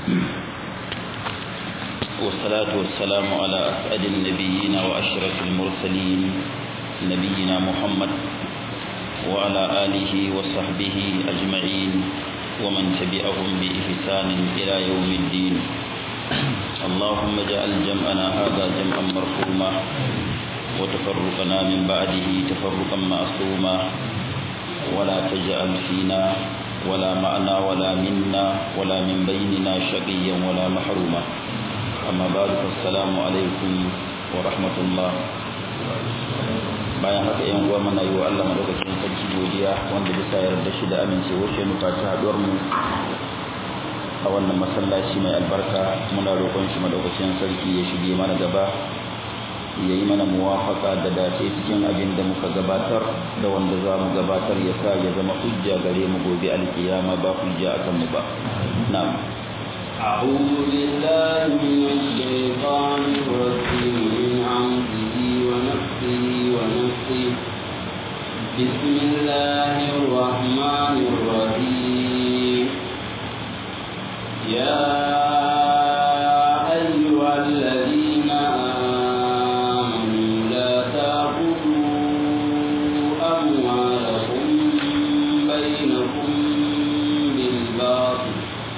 والصلاة والسلام على أسعد النبيين وأشرف المرسلين نبينا محمد وعلى آله وصحبه أجمعين ومن تبعهم بإحسان إلى يوم الدين اللهم اجعل جمعنا هذا جمعا مرحوما وتفرقنا من بعده تفرقا معصوما ولا تجعل فينا ولا معنا ولا منا ولا من بيننا شقيا ولا محروما أما بعد فالسلام عليكم ورحمة الله bayan haka yan uwa muna yi wa Allah madaukakin sarki godiya wanda bisa yarda shi da amincewar shi nufa ta haduwar mu a wannan masallaci mai albarka muna roƙon shi madaukakin sarki ya shige mana gaba ya yi mana muwafaka da dace cikin abin da muka gabatar da wanda za mu gabatar ya sa ya zama hujja gare mu gobe alkiyama ba hujja akan mu ba na'am أعوذ بالله من الشيطان الرجيم من عمده ونفسه ونفسه بسم الله الرحمن الرحيم يا أيها الذين آمنوا لا تأكلوا أموالكم بينكم بالباطل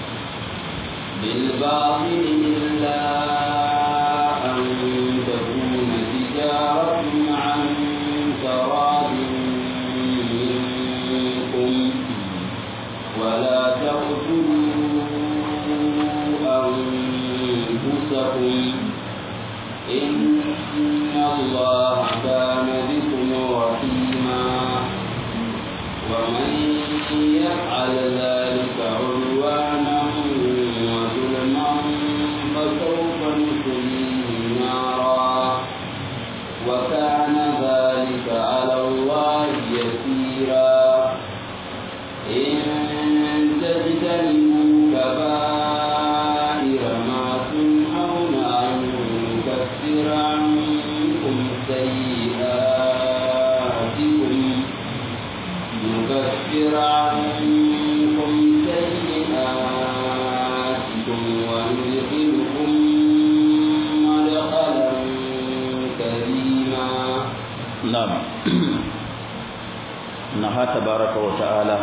بالباطل إلا أن تكون تجارة عن تراض منكم ولا تقتلوا أنفسكم إن الله كان بكم رحيما ومن يفعل ذلك عدوانا وظلما فسوف نصليه نارا وكان ذلك على الله يسيرا إن تجتنبوا كبائر ما تنهون عنه نكفر عنكم سيئاتكم نكفر عنكم سيئاتكم وندخلكم مدخلا كريما na'am naha tabaraka wa ta'ala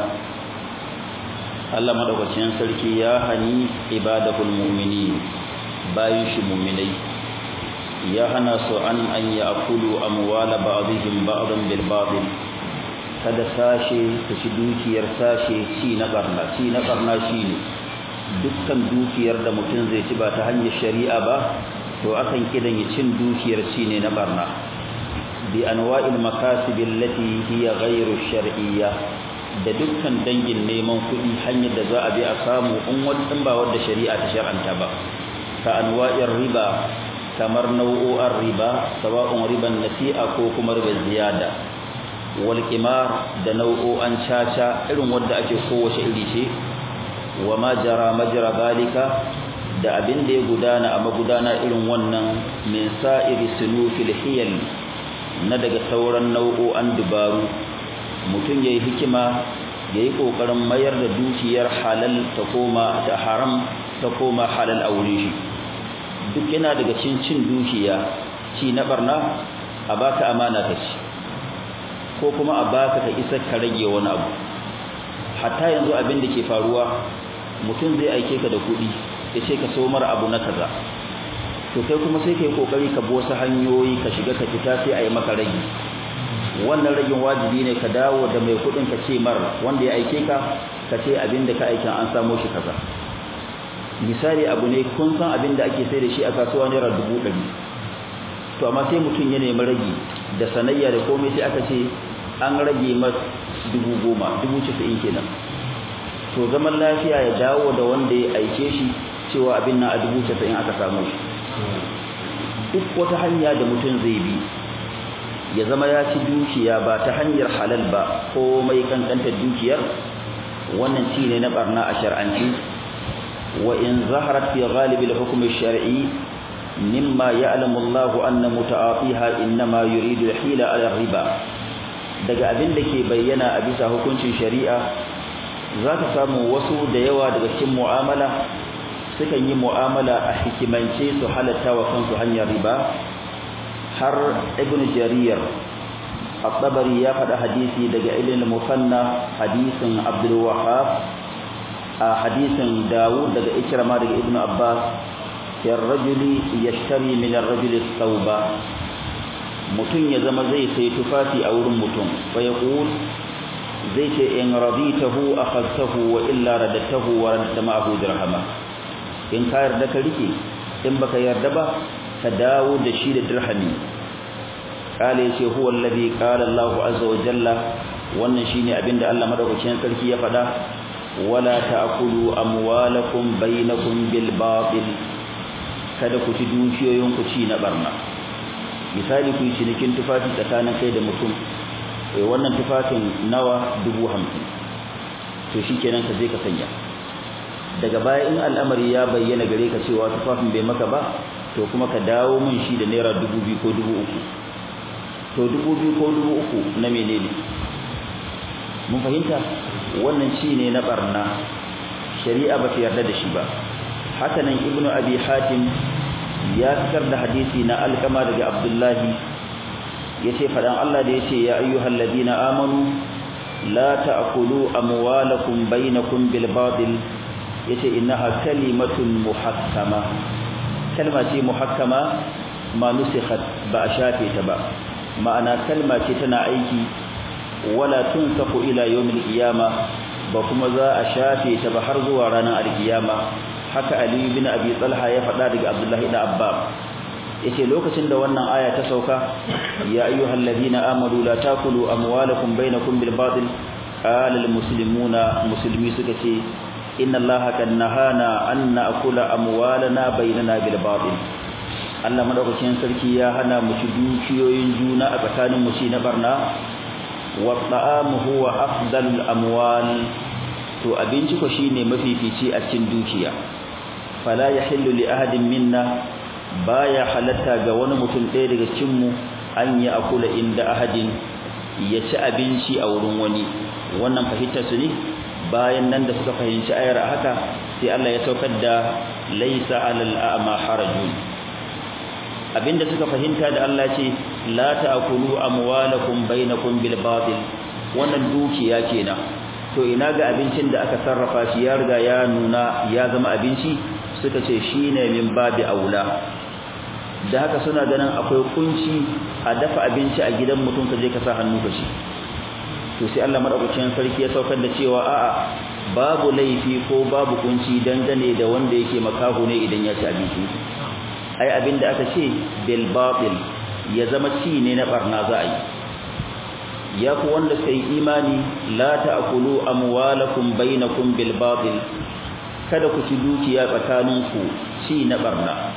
Allah madaukakin sarki ya hani ibadahul mu'minin bayin shi mu'minai ya hana su an an ya'kulu amwala ba'dihim ba'dan bil batil kada sashe su ci dukiyar sashe ci na barna ci na barna shine dukkan dukiyar da mutum zai ci ba ta hanyar shari'a ba to akan kidan ya cin dukiyar ci ne na barna bi anwa'il makasib allati hiya ghayru shar'iyya da dukkan dangin neman kuɗi hanyar da za a bi a samu in wani ba wanda shari'a ta shar'anta ba ka anwa'ir riba kamar nau'o'ar riba sawa'un riban nasi'a ko kuma riban ziyada wal qimar da nau'o'an caca irin wanda ake kowace iri ce wa ma jara majra zalika da abin da ya gudana a magudana irin wannan min sa'iri sunufil hiyal na daga sauran nau'o'an dubaru mutum yayi hikima yayi kokarin mayar da dukiyar halal ta koma da haram ta koma halal a wurin shi duk yana daga cin cin dukiya ci na barna a baka amana ka ci ko kuma a baka ka isa ka rage wani abu hatta yanzu abin da ke faruwa mutum zai aike ka da kuɗi ya ce ka so mara abu na kaza to kai kuma sai kai kokari ka bi wasu hanyoyi ka shiga ka fita sai a yi maka ragi wannan ragin wajibi ne ka dawo da mai kuɗin ka ce mar wanda ya aike ka ka ce abin da ka aikin an samo shi kaza misali abu ne kun san abin da ake sai da shi a kasuwa naira dubu ɗari to amma sai mutum ya nemi ragi da sanayya da komai sai aka ce an rage mas dubu goma dubu casa'in kenan to zaman lafiya ya dawo da wanda ya aike shi cewa abin nan a dubu casa'in aka samu shi duk wata hanya da mutum zai bi ya zama ya ci dukiya ba ta hanyar halal ba ko mai kankantar dukiyar wannan ci ne na barna a shar'anci wa in zaharat fi ghalib al-hukm al-shar'i mimma ya'lamu Allah anna muta'atiha inma yuridu al-hila ala riba daga abin da ke bayyana a bisa hukuncin shari'a za ka samu wasu da yawa daga cikin mu'amala sukan yi mu'amala a hikimance su halatta wa kansu hanyar riba har ibn jarir at-tabari ya faɗa hadisi daga ilil musanna hadisin abdul wahhab a hadisin dawud daga ikrama daga ibn abbas ya rajuli yashtari min ar-rajuli thawba mutum ya zama zai sai tufafi a wurin mutum fa yaqul zai ce in raditahu akhadtahu wa illa radatahu wa radata ma'ahu dirhama in ka yarda ka rike in baka yarda ba ka dawo da shi da dirhami kale yace huwa alladhi qala Allah azza wa jalla wannan shine abinda Allah madaukakin sarki ya faɗa wala ta'kulu amwalakum bainakum bil batil kada ku ci dukiyoyin ku ci na barna misali ku yi cinikin tufafi tsakanin kai da mutum eh wannan tufafin nawa dubu hamsin to shikenan ka je ka sanya daga baya in al'amari ya bayyana gare ka cewa tufafin bai maka ba to kuma ka dawo mun shi da naira dubu biyu ko dubu uku to dubu biyu ko dubu uku na menene mun fahimta wannan ci ne na barna shari'a ba ta yarda da shi ba haka nan ibnu abi hatim ya fitar da hadisi na alkama daga abdullahi yace fadan Allah da yace ya ayyuhal ladina amanu la ta'kulu amwalakum bainakum bil batil yace innaha kalimatun muhakkama kalma ce muhakkama ma nusikhat ba a shafe ta ba ma'ana kalma ce tana aiki wala tunsafu ila yawmil qiyama ba kuma za a shafe ta ba har zuwa ranar alkiyama haka ali bin abi talha ya faɗa daga abdullahi da abbab yace lokacin da wannan aya ta sauka ya ayyuhal ladina amanu la takulu amwalakum bainakum bil batil qala al muslimuna muslimi suka ce inna allaha kan nahana an na'kula amwalana bainana bil batil Allah madaukakin sarki ya hana mu ci dukiyoyin juna a tsakanin mu ci na barna wa ta'amu huwa afdalul amwal to abinci ko shine mafifici a cikin dukiya fala yahillu li ahadin minna baya halatta ga wani mutum ɗaya daga cikin mu an ya akula inda ahadin ya ci abinci a wurin wani wannan fahimtar su ne bayan nan da suka fahimci ayar haka sai Allah ya saukar da laisa alal a'ma harajun abinda suka fahimta da Allah ce la ta'kulu amwalakum bainakum bil batil wannan dukiya kenan to ina ga abincin da aka sarrafa shi ya riga ya nuna ya zama abinci suka ce shine min babi aula da haka suna ganin akwai kunci a dafa abinci a gidan mutum ka je ka sa hannu ka ci to sai Allah madaukakin sarki ya saukar da cewa a'a babu laifi ko babu kunci dangane da wanda yake makaho ne idan ya ci abinci ai abinda aka ce bil batil ya zama ci ne na barna za a yi ya ku wanda sai imani la ta'kulu amwalakum bainakum bil batil kada ku ci dukiya tsakaninku ci na barna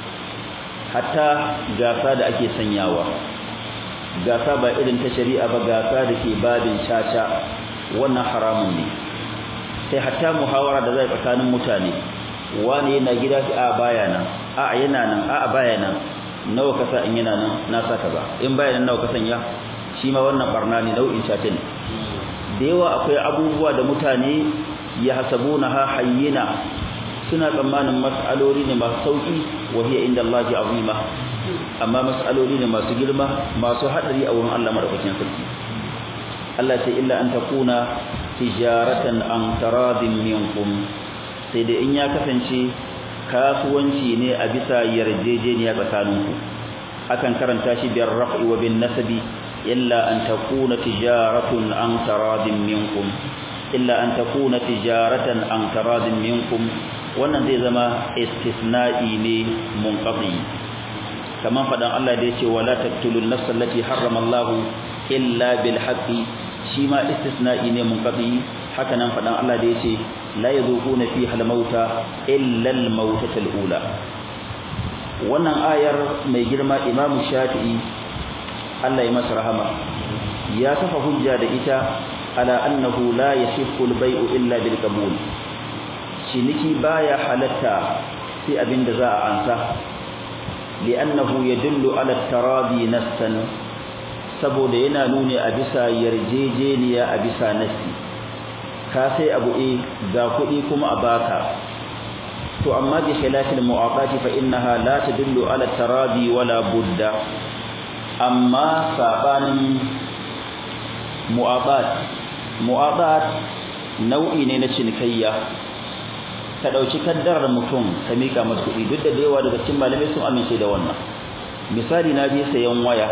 hatta gasa da ake sanyawa gasa ba irin ta shari'a ba gasa da ke babin caca wannan haramun ne sai hatta muhawara da zai tsakanin mutane wani yana gida a baya nan a yana nan a baya nan nawa ka sa in yana nan na sa ka ba in baya nan nawa ka sanya shi ma wannan barna ne nau'in caca ne da yawa akwai abubuwa da mutane ya hasabuna ha hayyina suna tsammanin mas'aloli ne masu sauki wa hiya inda Allah azima amma mas'aloli ne masu girma masu hadari a wurin Allah madaukakin sarki Allah sai illa an takuna tijaratan an taradin minkum sai da in ya kasance kasuwanci ne a bisa yarjejeniya tsakaninku akan karanta shi biyar raf'i wa bin nasabi illa an takuna tijaratun an taradin minkum illa an takuna tijaratan an taradin minkum wannan zai zama istisna'i ne munqati kaman fadan Allah da yace wala taqtulun nafsa allati harrama Allah illa bil haqqi shi ma istisna'i ne munqati haka nan fadan Allah da yace la yadhuquna fiha al mauta illa al mautatul ula wannan ayar mai girma Imam Shafi'i Allah ya masa rahama ya kafa hujja da ita ala annahu la yasihhu al bai'u illa bil qabul ciniki baya halatta sai abinda za a ansa li'annahu yadullu ala taradi nassan saboda yana nuni a bisa yarjejeniya a bisa nassi ka sai abu e ga kuɗi kuma a baka to amma bi khilafil mu'aqati fa innaha la tadullu ala taradi wala budda amma sabanin mu'aqat mu'aqat nau'i ne na cinikayya ka dauki kaddarar mutum ka mika masa kuɗi duk da yawa daga cikin malamai sun amince da wannan misali na je sayan waya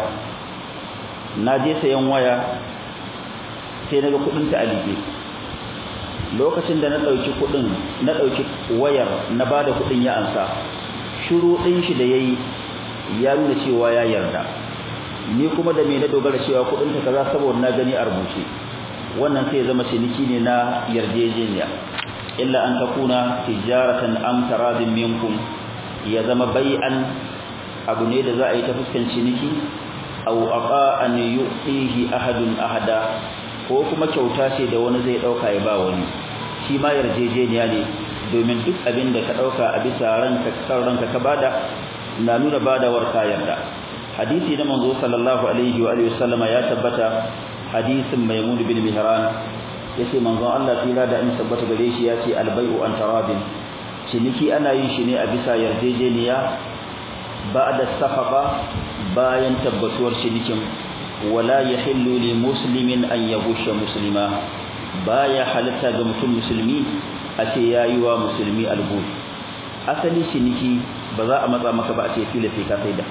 na je sayan waya sai naga kuɗin ta alibe lokacin da na dauki kuɗin na dauki wayar na bada kuɗin ya ansa shiru din shi da yayi ya nuna cewa ya yarda ni kuma da me na dogara cewa kuɗin ta kaza saboda na gani a rubuce wannan sai zama ciniki ne na yarjejeniya illa an takuna tijaratan am taradin minkum ya zama bai'an abu ne da za a yi ta fuskan ciniki aw aqa an yu'tihi ahadun ahada ko kuma kyauta ce da wani zai dauka ya ba wani shi ma yarjejeniya ne domin duk abin da ka dauka a bisa ranka kan ranka ka bada na nuna badawar ka yarda hadisi na manzo sallallahu alaihi wa alihi wasallama ya tabbata hadisin maimun bin mihran yace manzon Allah tsira da in tabbata gare shi yace albay'u an taradin ciniki ana yin shi ne a bisa yarjejeniya ba'da safaqa bayan tabbatuwar cinikin wala yahillu li muslimin an yabusha muslima baya halatta ga mutum musulmi a ce yayi wa musulmi albu asali ciniki ba za a matsa maka ba a ce fila sai ka saida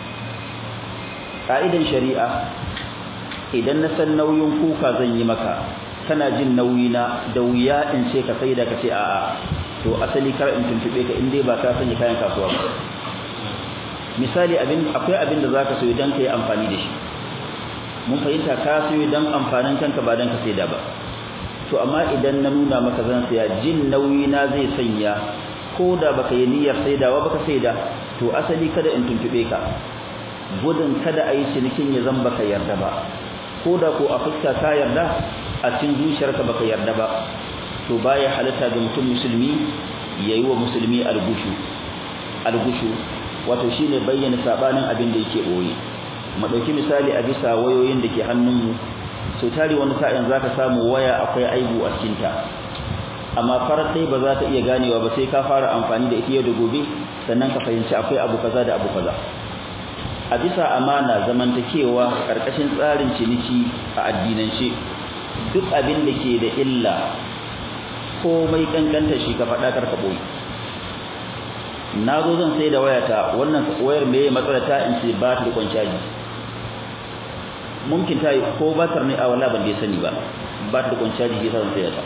ka'idan shari'a idan na san nauyin kuka zan yi maka kana jin nauyi na da wuya in ce ka saida ka ce a'a to asali kar in tuntube ka in dai ba ka sanya kayan kasuwa ba misali abin akwai abin da zaka so idan kai amfani da shi mun fahimta ka so idan amfanin kanka ba dan ka saida ba to amma idan na nuna maka zan saya jin nauyi na zai sanya ko da baka yi niyyar saidawa baka saida to asali kada in tuntube ka gudun kada a yi cinikin ya zan baka yarda ba ko da ko a fuska ka yarda a cikin zuciyarka baka yarda ba to baya halatta ga mutum musulmi yayi wa musulmi algushu algushu wato shine bayyana sabanin abin da yake boye mu dauki misali a bisa wayoyin da ke hannunmu so tare wani sa'in zaka samu waya akwai aibu a cikin ta amma farar dai ba za ka iya ganewa ba sai ka fara amfani da ita yau da gobe sannan ka fahimci akwai abu kaza da abu kaza a bisa amana zamantakewa karkashin tsarin ciniki a addinance duk abin da ke da illa komai kankanta shi ka faɗa karka boye na zo zan sai da wayata wannan wayar meye matsala ta in ce ba ta da kwanciyaji mumkin ta ko batar ne a wala ban da sani ba ba ta da kwanciyaji shi zan sai ta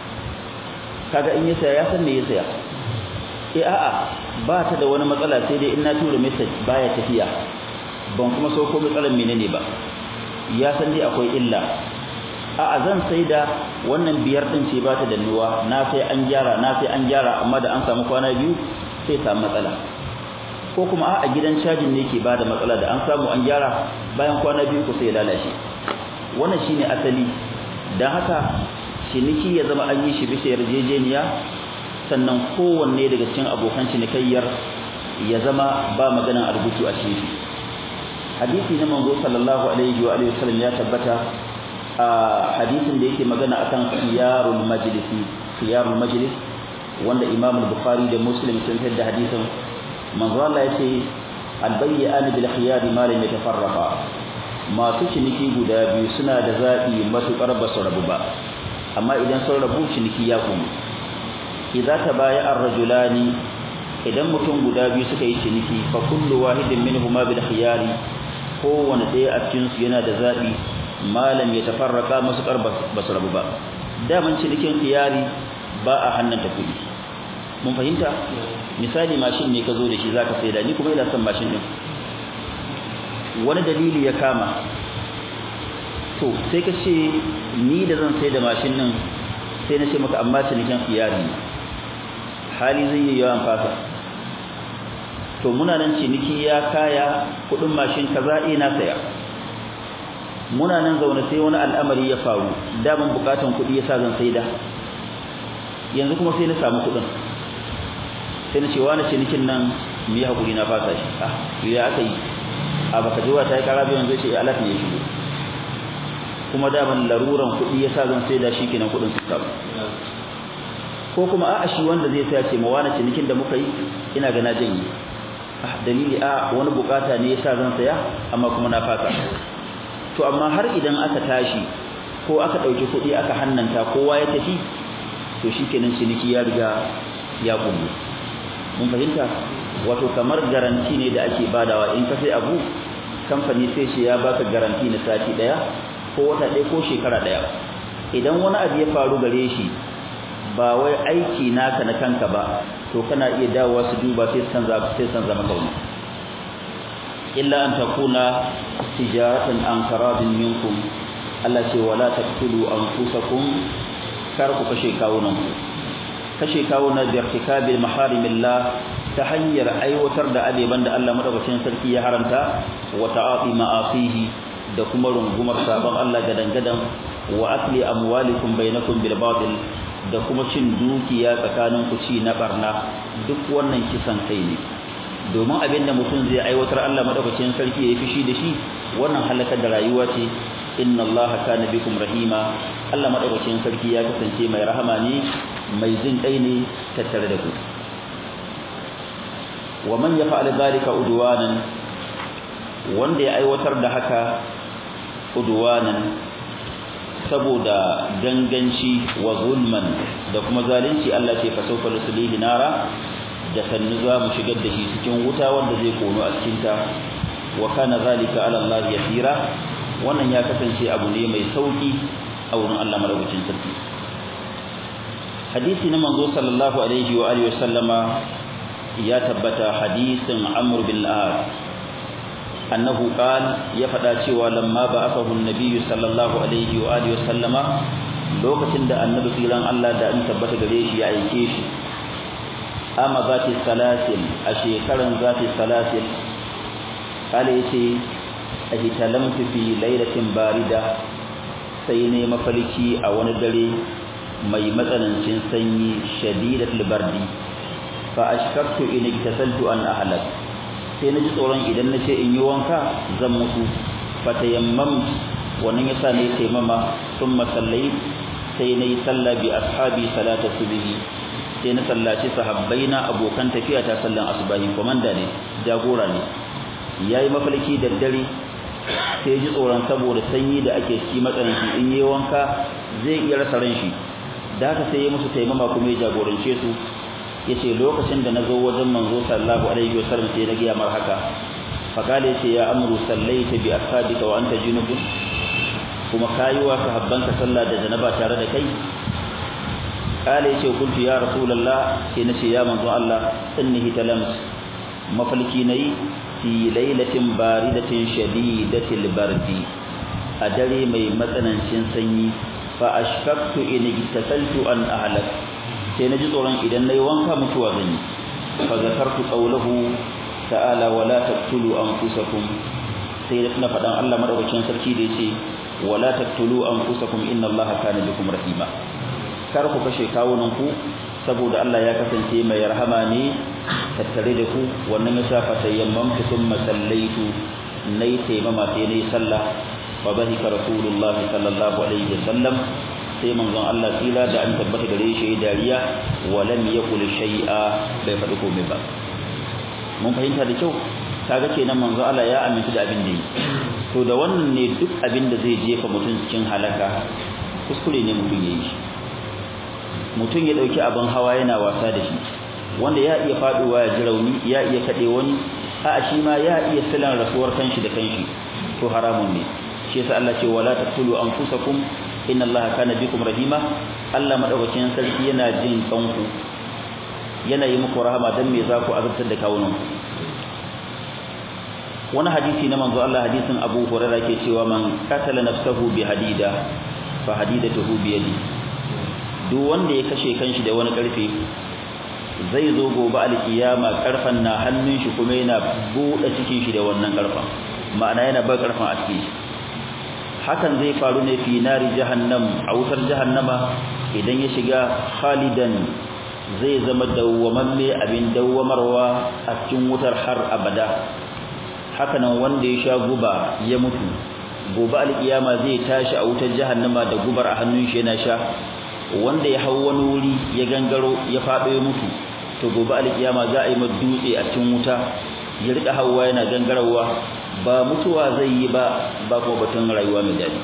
kaga in ya saya ya san me ya saya eh a'a ba ta da wani matsala sai dai in na tura message baya tafiya ban kuma so ko matsalar menene ba ya san dai akwai illa a'a zan sai da wannan biyar din ce ba ta dannuwa na sai an gyara na sai an gyara amma da an samu kwana biyu sai samu matsala ko kuma a gidan cajin ne ke bada matsala da an samu an gyara bayan kwana biyu ko sai ya lalace wannan shine asali dan haka ciniki ya zama an yi shi bisa yarjejeniya sannan kowanne daga cikin abokan cinikayyar ya zama ba maganan arbutu a cikin hadisi na manzo sallallahu alaihi wa alihi wasallam ya tabbata a hadisin da yake magana akan khiyarul majlisi khiyarul majlis wanda Imam al-Bukhari da Muslim sun da hadisin manzo Allah yace al-bayyan bil khiyar ma lam yatafarraqa masu ciniki guda biyu suna da zabi matukar ba su rabu ba amma idan sun rabu ciniki ya kuma idza tabaya ar-rajulani idan mutum guda biyu suka yi ciniki fa kullu wahidin minhuma bil khiyari kowanne ɗaya a cikin su yana da zabi malam ya tafarraka matukar ba su rabu ba daman cinikin khiyari ba a hannanta kuɗi mun fahimta misali mashin ne ka zo da shi zaka saida ni kuma ina son mashin din wani dalili ya kama to sai ka ce ni da zan saida mashin din sai na ce maka amma cinikin iyali hali zai yi yawan fasa to muna nan ciniki ya kaya kudin mashin kaza ina saya muna nan zaune sai wani al'amari ya faru daman bukatan kudi yasa zan saida yanzu kuma sai na samu kudin sai na ce wani cinikin nan mu yi hakuri na fasa shi ah ya aka yi a baka ji wata ya kara biyan zai ce alat ne ya shigo kuma daman laruran kuɗi ya sa zan sai da shi kenan kuɗin su samu ko kuma a'a shi wanda zai saya ce ma wani cinikin da muka yi ina ga na janye ah dalili a wani bukata ne yasa zan saya amma kuma na fasa to amma har idan aka tashi ko aka dauki kuɗi aka hannanta kowa ya tafi to shikenan ciniki ya riga ya kullu mun fahimta wato kamar garanti ne da ake badawa in ka sai abu kamfani sai shi ya baka garanti na sati daya ko wata daya ko shekara daya idan wani abu ya faru gare shi ba wai aiki naka na kanka ba to kana iya dawowa su duba sai san za sai san zama kauna illa an takuna tijaratan an karadin minkum Allah ce wala taqtulu anfusakum kar ku kashe kawunan ku kashe kawunan da irtikabil maharimillah ta hanyar aiwatar da abeban da Allah madaukakin sarki ya haramta wa ta'ati ma'asihi da kuma rungumar sabon Allah gadan-gadan wa akli amwalikum bainakum bil batil da kuma cin dukiya tsakanin ku ci na barna duk wannan kisan kai ne domin abin da mutum zai aiwatar Allah madaukakin sarki ya fishi da shi wannan halakar da rayuwa ce inna Allah kana bikum rahima Allah madaukakin sarki ya kasance mai rahama ne mai jin kai ne tattare da ku wa man yaf'al dhalika udwanan wanda ya aiwatar da haka udwanan saboda ganganci wa zulman da kuma zalunci Allah ce fa sawfa nusulihi nara da sannu za mu shigar da shi cikin wuta wanda zai kono a cikin ta wa kana zalika ala Allah yasira wannan ya kasance abu ne mai sauki a wurin Allah madaukakin sarki hadisi na manzo sallallahu alaihi wa alihi wasallama ya tabbata hadisin Amr bin al-As annahu qal ya fada cewa lamma ba'athahu an-nabiy sallallahu alaihi wa alihi wasallama lokacin da annabi tsiran Allah da an tabbata gare shi ya aike shi ama zati salasil a shekaran zati salasil kale yace ahitalamtu fi lailatin barida sai ne mafalki a wani dare mai matsanancin sanyi shadidatul bardi fa ashkaktu in iktasaltu an ahlak sai naji tsoron idan nace in yi wanka zan mutu fa tayammam wannan yasa ne taimama thumma sallai sai nayi sallah bi ashabi salata subhi sai na sallaci sahabbaina abokan tafiya ta sallan asubahi komanda ne jagora ne yayi mafalki da dare sai ji tsoron saboda sanyi da ake ci matsananci in yi wanka zai iya rasa ran shi da haka sai ya musu taimama kuma ya jagorance su yace lokacin da nazo wajen manzo sallallahu alaihi wasallam sai na ga mar haka faqala yace ya amru sallaita bi ashabika wa anta junubun kuma kayi wa sahabbanka sallah da janaba tare da kai kale yace kuntu ya rasulullah sai nace ya manzo Allah innahi talams mafalki nayi fi lailatin baridatin shadidatil bardi a dare mai matsanancin sanyi fa ashfaqtu in igtasaltu an ahlak sai naji tsoron idan nayi wanka mutuwa zan yi fa zakartu qawluhu ta'ala wala taqtulu anfusakum sai na fadan Allah madaukakin sarki da yace wala taqtulu anfusakum inna Allaha kana bikum rahima kar ku kashe kawunan ku saboda Allah ya kasance mai rahama ne tattare da ku wannan yasa fa tayammam thumma sallaitu nayi taimama sai nayi sallah fa bahika rasulullah sallallahu alaihi wasallam sai manzon Allah tsira da an tabbata gare shi dariya wa lam yaqul shay'a bai faɗi komai ba mun fahimta da kyau kaga kenan manzon Allah ya aminta da abin da yi to da wannan ne duk abin da zai jefa mutum cikin halaka kuskure ne mutum yayi shi mutum ya dauki abin hawa yana wasa da shi wanda ya iya faduwa ya ji rauni ya iya kade wani a shi ma ya iya silan rasuwar kanshi da kanshi to haramun ne shi yasa Allah ce wala taqtulu anfusakum inna Allaha kana bikum rahima Allah madaukakin sarki yana jin kanku yana yi muku rahama dan me za ku azabtar da kawunan wani hadisi na manzo Allah hadisin Abu Hurairah ke cewa man qatala nafsahu bi hadida fa hadidatuhu bi yadi duk wanda ya kashe kanshi da wani karfe zai zo gobe alkiyama karfan na hannun shi kuma yana bude cikin shi da wannan karfan ma'ana yana ba karfan a cikin shi hakan zai faru ne fi nari jahannam a wutar jahannama idan ya shiga khalidan zai zama dawwamamme abin dawwamarwa a cikin wutar har abada hakanan wanda ya sha guba ya mutu gobe alkiyama zai tashi a wutar jahannama da gubar a hannun shi yana sha wanda ya hau wani wuri ya gangaro ya faɗo ya mutu to gobe alkiyama za a yi masa dutse a cikin wuta ya rika hawa yana gangarawa ba mutuwa zai yi ba ba kuma batun rayuwa mai daɗi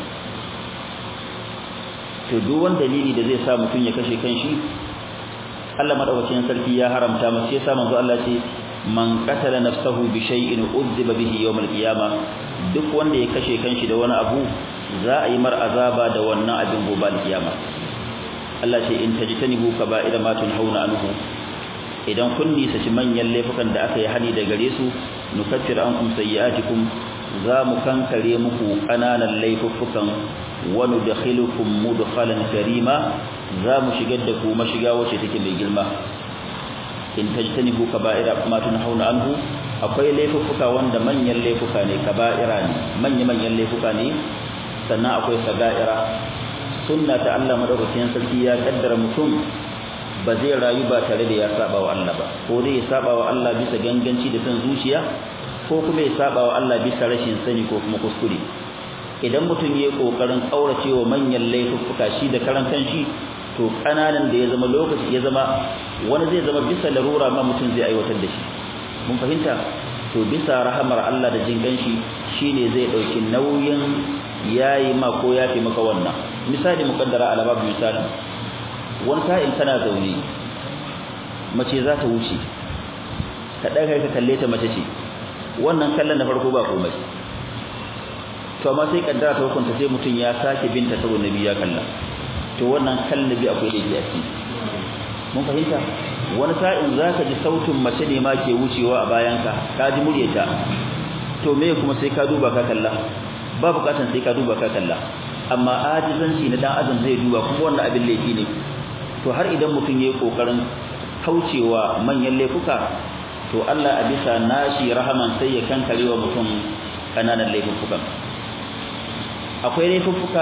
to duk wani dalili da zai sa mutum ya kashe kanshi Allah madaukakin sarki ya haramta masa yasa manzo Allah ce man qatala nafsahu bi shay'in udhiba bihi yawm al-qiyama duk wanda ya kashe kanshi da wani abu za a yi mar azaba da wannan abin gobe al-qiyama Allah ce in tajtanibu kaba'ira ma tunhauna anhu idan kun nisaci manyan laifukan da aka yi hani da gare su nukaffir ankum sayyi'atikum za mu kankare muku ƙananan laifuffukan wa nudkhilukum mudkhalan karima za mu shigar da ku mashiga wacce take mai girma in tajtanibu kaba'ira ma tunhauna anhu akwai laifuffuka wanda manyan laifuka ne kaba'ira ne manya manyan laifuka ne sannan akwai saga'ira sunna ta Allah madaukakin sarki ya kaddara mutum ba zai rayu ba tare da ya saba wa Allah ba ko dai ya saba wa Allah bisa ganganci da san zuciya ko kuma ya saba wa Allah bisa rashin sani ko kuma kuskure idan mutum ya kokarin kauracewa manyan laifuffuka shi da karan kanshi to kananan da ya zama lokaci ya zama wani zai zama bisa larura ma mutum zai aiwatar da shi mun fahimta to bisa rahamar Allah da jin ganshi shine zai dauki nauyin yayi ma ko yafi maka wannan misali mukaddara ala babu misali wani sa'in kana zaune mace za ta wuce ka daga ka kalle ta mace ce wannan kallon na farko ba komai to amma sai kaddara ta hukunta sai mutum ya sake binta saboda nabi ya kalla to wannan kallabi akwai laifi a ciki mun fahimta wani sa'in zaka ji sautin mace ne ma ke wucewa a bayanka ka ji muryarta to me kuma sai ka duba ka kalla ba bukatan sai ka duba ka kalla amma ajizanci na dan adam zai duba kuma wannan abin laifi ne to har idan mutum yayi kokarin kaucewa manyan laifuka to Allah a bisa nashi rahaman sai ya kankarewa mutum kananan laifukan akwai laifuka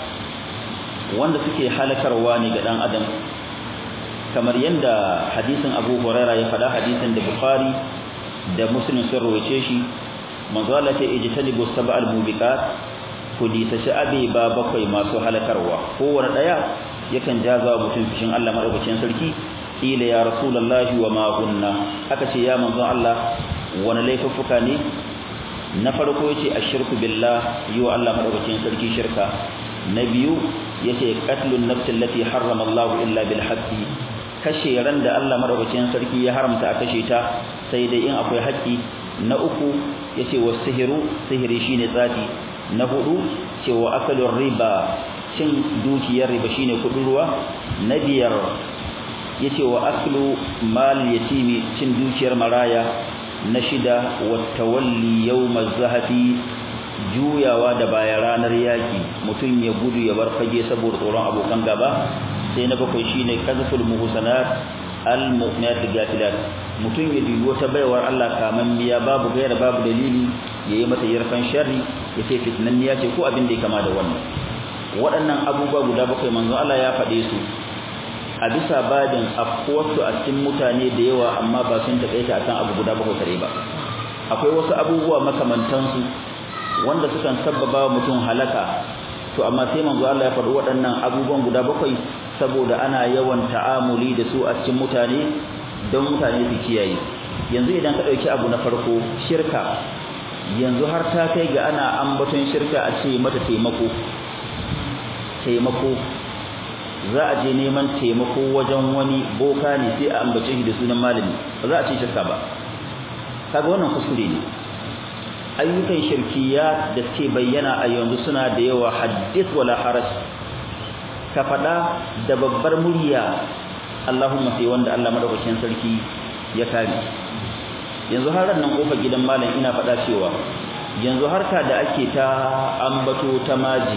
wanda suke halakarwa ne ga dan adam kamar yanda hadisin Abu Hurairah ya faɗa hadisin da Bukhari da Muslim sun rawace shi manzo Allah ta ijtanibu sab'al mubiqat ku disaci abe ba bakwai masu halakarwa kowanne daya yakan jaza mutum fishin Allah madaukakin sarki ila ya rasulullahi wa ma kunna aka ce ya manzo Allah wani laifuffuka ne na farko yace ashirku billah yi wa Allah madaukakin sarki shirka na biyu yace qatlun nafs allati harrama Allah illa bil haqqi kashe ran da Allah madaukakin sarki ya haramta a kashe ta sai dai in akwai haƙƙi na uku yace wasihiru sihiri shine tsafi na hudu cewa akalur riba cin dukiyar riba shine kudin ruwa na biyar yace wa aklu mal yatimi cin dukiyar maraya na shida wa tawalli yawmaz zahafi juyawa da baya ranar yaki mutum ya gudu ya bar fage saboda tsoron abokan gaba sai na bakwai shine kazful muhsanat al mu'minat gafilat mutum ya dubi wata baiwar Allah kaman biya babu gaira babu dalili yayi mata yarfan sharri yace fitnanniya ce ko abin da ya kama da wannan waɗannan abubuwa guda bakwai manzon Allah ya faɗe su a bisa babin afkuwarsu a cikin mutane da yawa amma ba sun taƙaita akan abu guda bakwai kare ba akwai wasu abubuwa makamantansu wanda sukan sabbaba mutum halaka to amma sai manzo Allah ya faɗi waɗannan abubuwan guda bakwai saboda ana yawan ta'amuli da su a cikin mutane don mutane su kiyaye yanzu idan ka ɗauki abu na farko shirka yanzu har ta kai ga ana ambaton shirka a ce mata taimako taimako za a je neman taimako wajen wani boka ne sai a ambace shi da sunan malami ba za a ce shirka ba kaga wannan kuskure ne ayyukan shirkiya da suke bayyana a yanzu suna da yawa haddith wala haraj ka fada da babbar murya Allahumma sai wanda Allah madaukakin sarki ya kare yanzu har nan kofar gidan malam ina fada cewa yanzu harka da ake ta ambato ta maji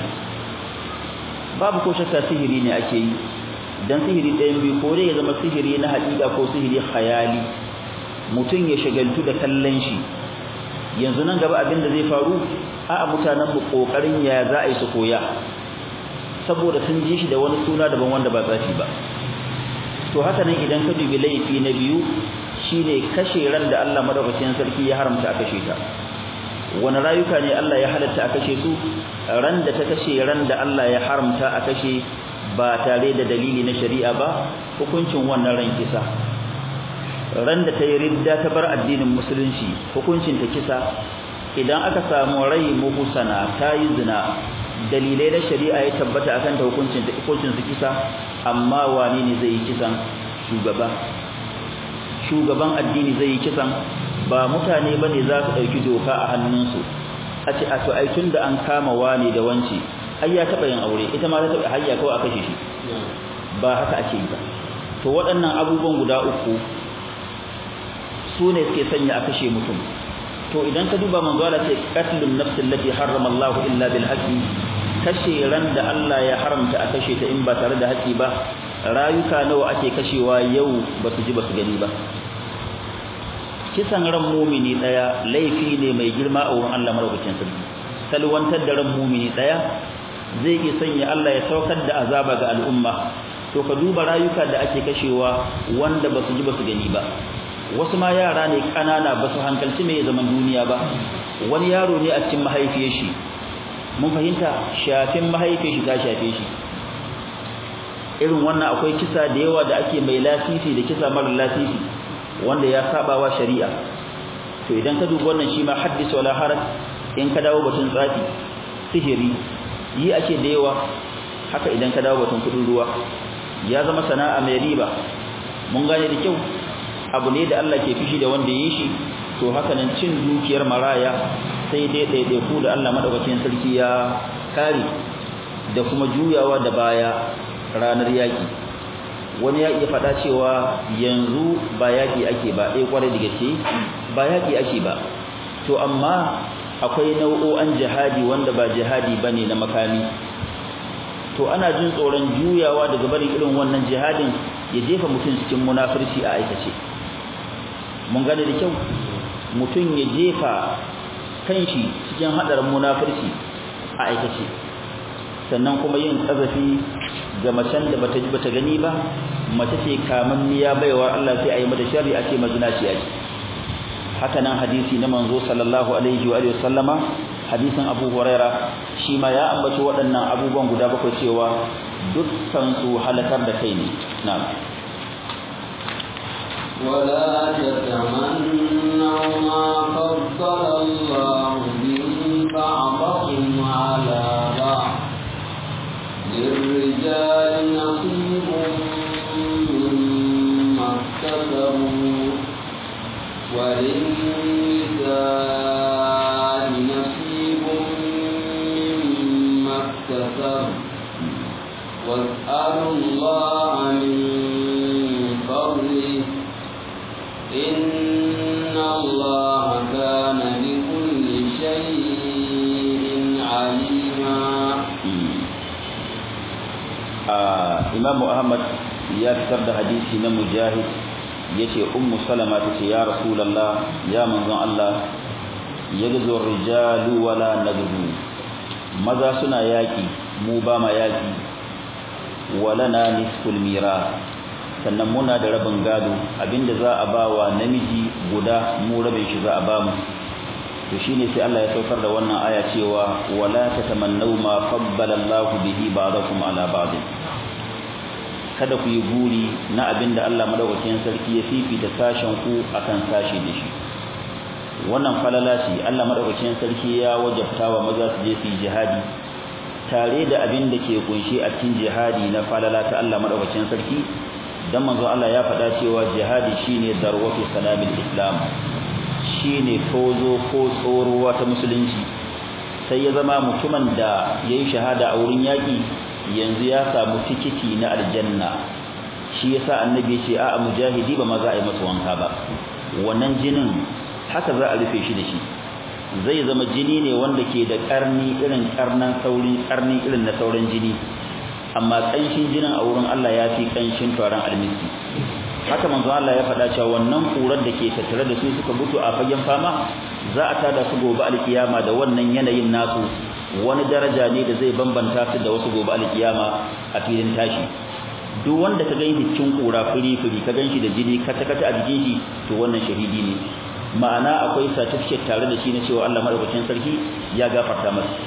babu ko shakka sihiri ne ake yi dan sihiri ɗayan biyu ko dai ya zama sihiri na haƙiƙa ko sihiri khayali mutum ya shagaltu da kallon shi yanzu nan gaba abin da zai faru a mutanen mu kokarin ya za a yi su koya saboda sun ji shi da wani suna daban wanda ba tsafi ba to haka nan idan ka dubi laifi na biyu shine kashe ran da Allah madaukakin sarki ya haramta a kashe ta wani rayuka ne Allah ya halatta a kashe su ran da ta kashe ran da Allah ya haramta a kashe ba tare da dalili na shari'a ba hukuncin wannan ran kisa ran da ta yi ridda ta bar addinin musulunci hukuncin ta kisa idan aka samu rai muhsana ta yi zina dalilai na shari'a ya tabbata akan ta hukuncin ta hukuncin su kisa amma wani ne zai yi kisan shugaba shugaban addini zai yi kisan ba mutane bane za su dauki doka a hannunsu a ce a to ai tunda an kama wani da wanci ai ya taba yin aure ita ma ta taba hayya kawai a kashe shi ba haka ake yi ba to waɗannan abubuwan guda uku su ne suke sanya a kashe mutum to idan ka duba manzo Allah ce qatlun nafs allati harrama Allah illa bil haqqi kashe ran da Allah ya haramta a kashe ta in ba tare da haƙi ba rayuka nawa ake kashewa yau ba su ji ba su gani ba kisan ran mumini daya laifi ne mai girma a wurin Allah madaukakin sarki salwantar da ran mumini daya zai iya sanya Allah ya saukar da azaba ga al'umma to ka duba rayuka da ake kashewa wanda ba su ji ba su gani ba wasu ma yara ne kanana ba su hankalci mai zaman duniya ba wani yaro ne a cikin mahaifiyar shi mun fahimta shafin mahaifiyar shi ta shafe shi irin wannan akwai kisa da yawa da ake mai lasisi da kisa mara lasisi wanda ya saba wa shari'a to idan ka duba wannan shi ma haddis wala haraj in ka dawo batun tsafi sihiri yi ake da yawa haka idan ka dawo batun kudin ruwa ya zama sana'a mai riba mun gane da kyau abu ne da Allah ke fishi da wanda yi shi to haka nan cin dukiyar maraya sai dai daidai ku da Allah madaukakin sarki ya kare da kuma juyawa da baya ranar yaki wani ya iya faɗa cewa yanzu ba yaki ake ba eh kwarai da gaske ba yaki ake ba to amma akwai nau'o'an jihadi wanda ba jihadi bane na makami to ana jin tsoron juyawa daga barin irin wannan jihadin ya jefa mutum cikin munafirci a aikace mun gane da kyau mutum ya jefa kanshi cikin hadarin munafirci a aikace sannan kuma yin tsazafi ga macen da bata ji bata gani ba mace ce kamanniya baiwa Allah sai a yi mata sharri a ce mazinaciya ce haka nan hadisi na manzo sallallahu alaihi wa sallama hadisin Abu Huraira shi ma ya ambaci waɗannan abubuwan guda bakwai cewa dukkan su halakar da kai ne na'am ولا تتمنوا ما فضل الله به بعضكم على بعض للرجال نصيب مما اكتسبوا وللنساء نصيب مما اكتسبوا واسألوا الله من فضله إن الله كان بكل شيء عليما Imam Ahmad ya fitar da hadisi na Mujahid yace Ummu Salama tace ya Rasulullah ya manzon Allah yagzu rijalu wala nagzu maza suna yaki mu ba ma yaki walana nisful mira sannan muna da rabin gado abinda za a ba wa namiji guda mu rabin shi za a ba mu to shine sai Allah ya saukar da wannan aya cewa wala tatamannu ma faddala Allah bihi ba'dakum ala ba'd kada ku yi guri na abinda Allah madaukakin sarki ya fifita sashen ku akan sashi da shi wannan falala ce Allah madaukakin sarki ya wajabta wa maza su je su yi jihadi tare da abin da ke kunshe a cikin jihadi na falala ta Allah madaukakin sarki dan manzo Allah ya faɗa cewa jihadi shine darwatu salamil islam shine tozo ko tsorowa ta musulunci sai ya zama mutumin da yayi shahada a wurin yaki yanzu ya samu tikiti na aljanna shi yasa annabi ya ce a mujahidi ba ma za a yi masa wanka ba wannan jinin haka za a rufe shi da shi zai zama jini ne wanda ke da karni irin karnan saurin karni irin na sauran jini amma kanshin jinin a wurin Allah ya fi kanshin taron almiski haka manzo Allah ya faɗa cewa wannan kurar da ke tattare da su suka mutu a fagen fama za a tada su gobe alkiyama da wannan yanayin nasu wani daraja ne da zai bambanta su da wasu gobe alkiyama a filin tashi duk wanda ka gani cikin kura firi firi ka ganshi da jini kata kata a jikin shi to wannan shahidi ne ma'ana akwai certificate tare da shi na cewa Allah madaukakin sarki ya gafarta masa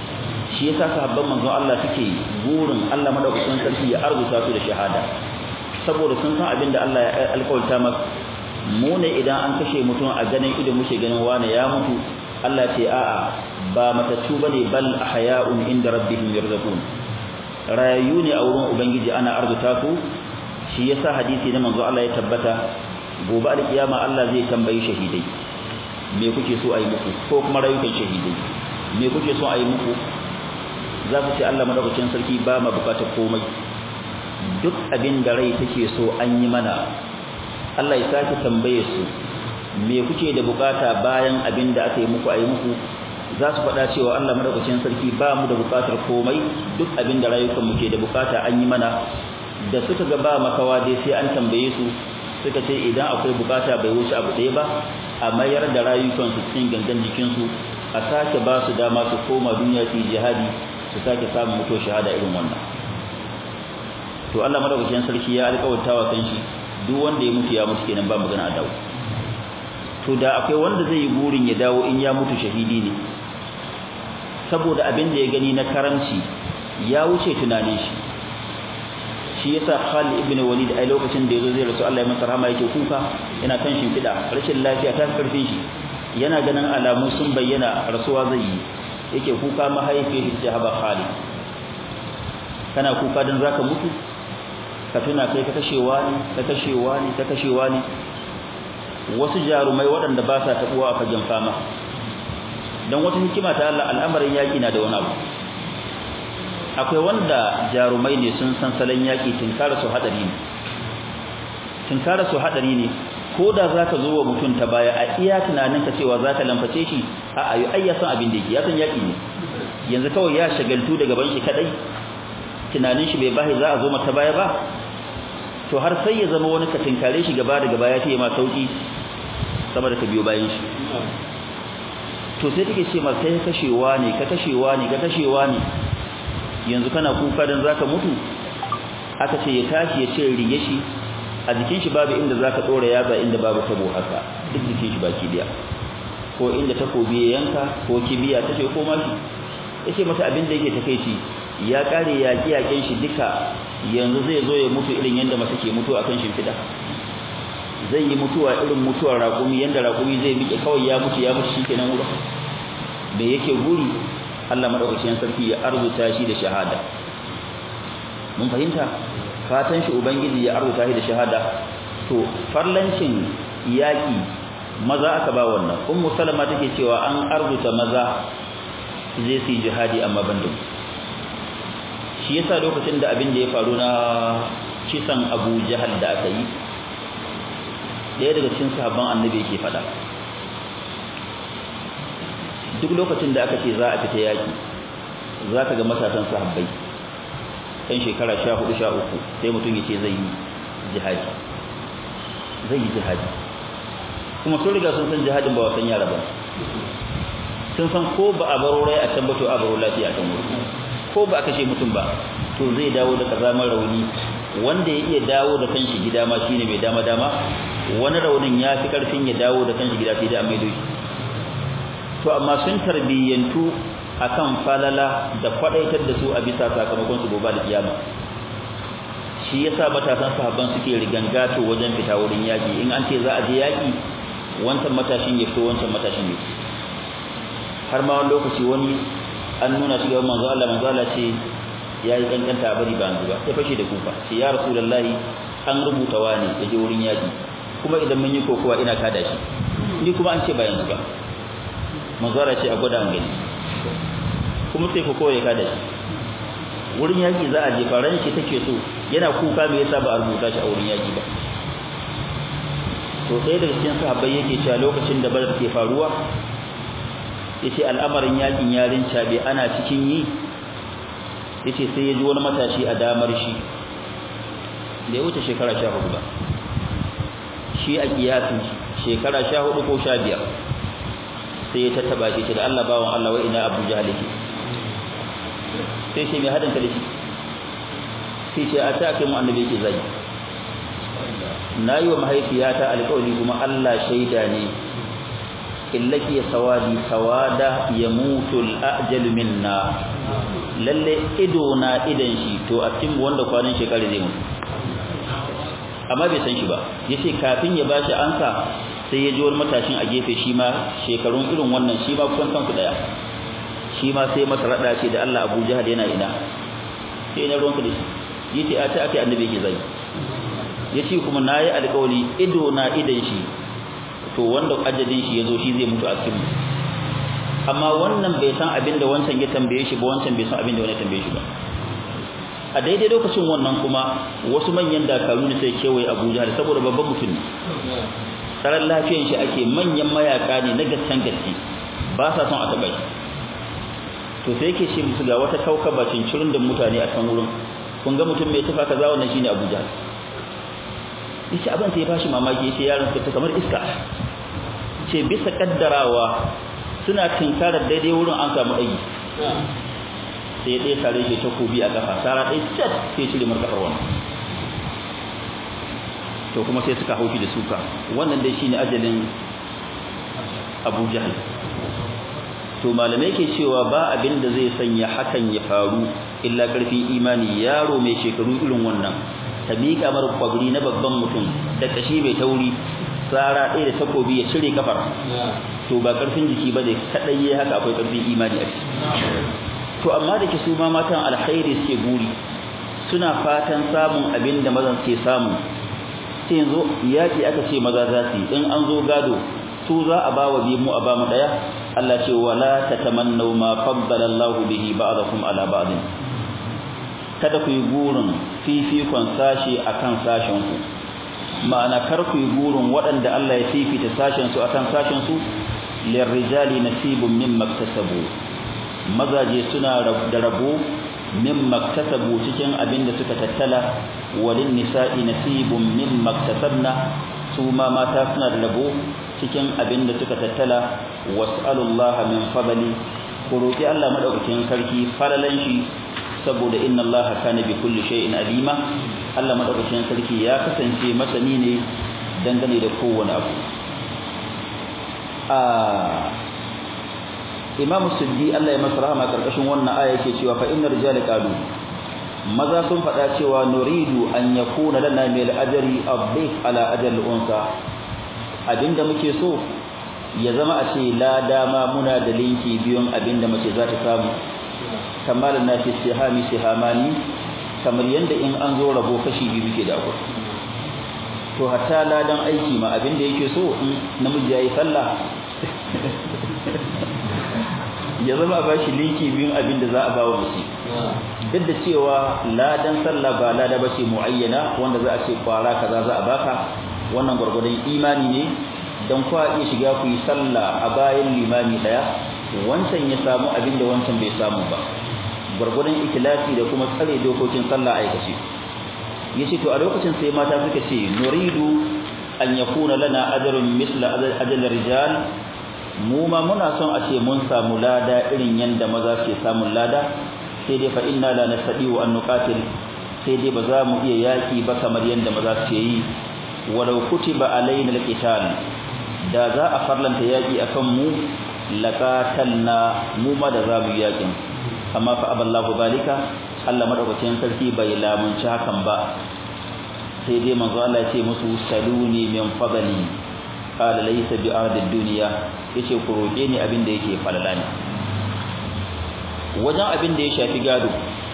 shi yasa sahabban manzon Allah suke burin Allah madaukakin sarki ya arzuta su da shahada saboda sun san abinda Allah ya alƙawarta maka mu ne idan an kashe mutum a ganin ido muke ganin wane ya mutu Allah ce a'a ba matattu bane bal ahya'un inda rabbihim yarzaqun rayu ne a wurin ubangiji ana arzuta su shi yasa hadisi na manzo Allah ya tabbata gobe alkiyama Allah zai tambayi shahidai me kuke so ayi muku ko kuma rayukan shahidai me kuke so ayi muku za ku ce Allah madaukakin sarki ba ma bukatar komai duk abin da rai take so an yi mana Allah ya sake tambaye su me kuke da bukata bayan abin da aka yi muku ayi muku za su faɗa cewa Allah madaukakin sarki ba mu da bukatar komai duk abin da rayukan mu ke da bukata an yi mana da suka ga ba makawa dai sai an tambaye su suka ce idan akwai bukata bai wuce abu ɗaya ba a mayar da rayukan su cikin gangan jikin su a sake ba su dama su koma duniya su jihadi su sake samun mutuwar shahada irin wannan to Allah madaukakin sarki ya alƙawarta wa kanshi duk wanda ya mutu ya mutu kenan ba magana a dawo to da akwai wanda zai yi burin ya dawo in ya mutu shahidi ne saboda abin da ya gani na karamci ya wuce tunanin shi shi yasa Khalid ibn Walid a lokacin da yazo zai rasu Allah ya masa rahama yake kuka yana kan shimfida rashin lafiya ta karfin shi yana ganin alamu sun bayyana rasuwa zai yi yake kuka mahaifiyar shi ta haba Khalid kana kuka dan zaka mutu ka tuna kai ka kashewa ne ka kashewa ne ka kashewa ne wasu jarumai waɗanda ba sa tabuwa a fagen fama don wata hikima ta Allah al'amarin yaƙi na da wani abu akwai wanda jarumai ne sun san salon yaƙi tinkara su haɗari ne tinkara su haɗari ne ko da za ka zo wa mutum ta baya a iya tunaninka cewa za ka lamface shi a ayu ai ya san abin da yake ya san yaƙi ne yanzu kawai ya shagaltu da gaban shi kaɗai tunanin shi bai bahi za a zo mata baya ba to har sai ya zama wani ka tinkare shi gaba da gaba ya ce ma sauki sama da ka biyo bayan shi to sai take ce ma kai kashewa ne ka kashewa ne ka kashewa ne yanzu kana kuka dan zaka mutu aka ce ya tashi ya ce rige shi a jikin shi babu inda zaka dora yatsa inda babu tabo haka duk jikin shi baki daya ko inda takobi ya yanka ko kibiya take ko mashi yace mata abin da yake takeici ya kare yaki yakin shi duka yanzu zai zo ya mutu irin yanda mace ke mutu akan shimfida zai yi mutuwa irin mutuwar raƙumi yanda raƙumi zai miƙe kawai ya mutu ya mutu shikenan wurin me yake guri Allah madaukakin sarki ya arzuta shi da shahada mun fahimta fatan shi ubangiji ya arzuta shi da shahada to farlancin yaki maza aka ba wannan ummu salama take cewa an arzuta maza su je su yi jihadi amma ban da shi yasa lokacin da abin da ya faru na kisan Abu Jahal da aka yi daya daga cikin sahabban annabi yake fada duk lokacin da aka ce za a fita yaki za ka ga matasan sahabbai ɗan shekara sha hudu sha uku sai mutum ya ce zai yi jihadi zai yi jihadi kuma sun riga sun san jihadin ba wasan yara ba sun san ko ba a baro rai a can ba to a baro lafiya a can wuri ko ba a kashe mutum ba to zai dawo da kazamar rauni wanda ya iya dawo da kanshi gida ma shine mai dama dama wani raunin ya fi karfin ya dawo da kanshi gida sai da amai doshi to amma sun tarbiyyantu akan falala da kwadaitar da su a bisa sakamakon su gobe da kiyama shi yasa matasan sahabban suke rigangato wajen fita wurin yaki in an ce za a je yaki wancan matashin ya fito wancan matashin ya fito har ma wani lokaci wani an nuna shi ga manzo Allah manzo Allah ce yayi kankanta bari ba yanzu ba sai fashe da kufa ce ya rasulullahi an rubuta wani yaje wurin yaki kuma idan mun yi kokowa ina kada shi ni kuma an ce ba yanzu ba manzo Allah ce a gwada an gani kuma sai kokowa ya kada shi wurin yaki za a je faran shi take so yana kuka me yasa ba a rubuta shi a wurin yaki ba to sai daga cikin sahabbai yake cewa lokacin da bar ke faruwa yace al'amarin yakin yarin cabe ana cikin yi yace sai ya ji wani matashi a damar shi da ya wuce shekara 14 ba shi a kiyasin shekara 14 ko 15 sai ya tattaba shi da Allah bawon Allah wa ina Abu Jahl yake sai shi mai hadin kalishi sai ce a ta kai mu annabi yake zai nayi wa mahaifiyata alƙawari kuma Allah shaida ne illaki sawadi sawada yamutu al-ajal minna lalle ido na idan shi to a cikin wanda kwanan shekara zai mutu amma bai san shi ba yace kafin ya bashi ansa sai ya ji wani matashin a gefe shi ma shekarun irin wannan shi ma kusan kanku daya shi ma sai masa rada ce da Allah Abu Jahal yana ina sai na ruwanka da shi yace a ta ake annabi yake zai yace kuma nayi alƙawari ido na idan shi to wanda ajalin shi yazo shi zai mutu a cikin amma wannan bai san abin da wancan ya tambaye shi ba wancan bai san abin da wani tambaye shi ba a daidai lokacin wannan kuma wasu manyan dakaru ne sai kewaye Abuja da saboda babban mutum ne tsaron lafiyan shi ake manyan mayaka ne na gaskan gaske ba sa son a taɓa shi to sai yake ce musu ga wata kaukaba cincirin da mutane a kan wurin kun ga mutum mai tufa kaza wannan shine Abuja yace abin sai ya bashi mamaki yace yaron ta kamar iska ce bisa kaddarawa suna tinkarar daidai wurin an samu ɗagi sai ɗaya tare shi takobi a kafa sara ɗaya cat sai cire mar kafar wannan to kuma sai suka haushi da suka wannan dai shine ajalin Abu Jahl to malamai ke cewa ba abin da zai sanya hakan ya faru illa karfin imani yaro mai shekaru irin wannan ta miƙa mar kwabri na babban mutum da kashi mai tauri tsara ɗaya da takobi ya cire kafar to ba karfin jiki ba ne kaɗai ya haka akwai karfin imani a ciki to amma da ke su ma matan alkhairi suke buri suna fatan samun abin da mazan ke samu sai yanzu yaƙi aka ce maza za su yi in an zo gado su za a ba wa biyu mu a ba mu ɗaya Allah ce wala tatamannaw ma faddala Allah bihi ba'dakum ala ba'd kada ku yi gurin fifikon sashi akan sashen ku ma'ana kar ku yi gurin waɗanda Allah ya fifita sashen su akan sashen su lirrijali nasibun mimma iktasabu mazaje suna da rabo mimma iktasabu cikin abin da suka tattala walin nisa'i nasibun mimma iktasabna su ma mata suna da rabo cikin abin da suka tattala was'alullaha min fadli ku roki Allah madaukakin sarki falalan shi saboda inna Allah kana bi kulli shay'in alima Allah madaukakin sarki ya kasance masani ne dangane da kowane abu a Imam Suddi Allah ya masa rahama karkashin wannan aya yake cewa fa innar rijala qalu maza sun faɗa cewa nuridu an yakuna lana mil ajri abdif ala ajal unsa abinda muke so ya zama a ce la dama muna da linki biyun abinda mace za ta samu kamar na fi sihami sihamani kamar yanda in an zo rabo kashi biyu muke da akwai to hatta ladan aiki ma abinda yake so in namiji yayi sallah ya zama a bashi linki biyun abinda za a bawa mace duk da cewa ladan sallah ba lada bace muayyana wanda za a ce kwara kaza za a baka wannan gurgurdan imani ne dan kwa iya shiga ku yi sallah a bayan limami daya wancan ya samu abin da wancan bai samu ba gurgurdan ikhlasi da kuma tsare dokokin sallah aikace yace to a lokacin sai mata suka ce nuridu an yakuna lana ajrun misla ajal rijal mu ma muna son a ce mun samu lada irin yanda maza ke samun lada sai dai fa inna la nastadiu an nuqatil sai dai ba za mu iya yaki ba kamar yanda maza ke yi walau kutiba alaina alqital da za a farlanta yaki akan mu laqatalna mu ma da za mu yakin amma fa aballahu balika Allah madaukakin sarki bai lamunci hakan ba sai dai manzo Allah ya ce musu saluni min fadli qala laysa bi ardid dunya yace ku roke ni abin da yake falala ne wajen abin da ya shafi gado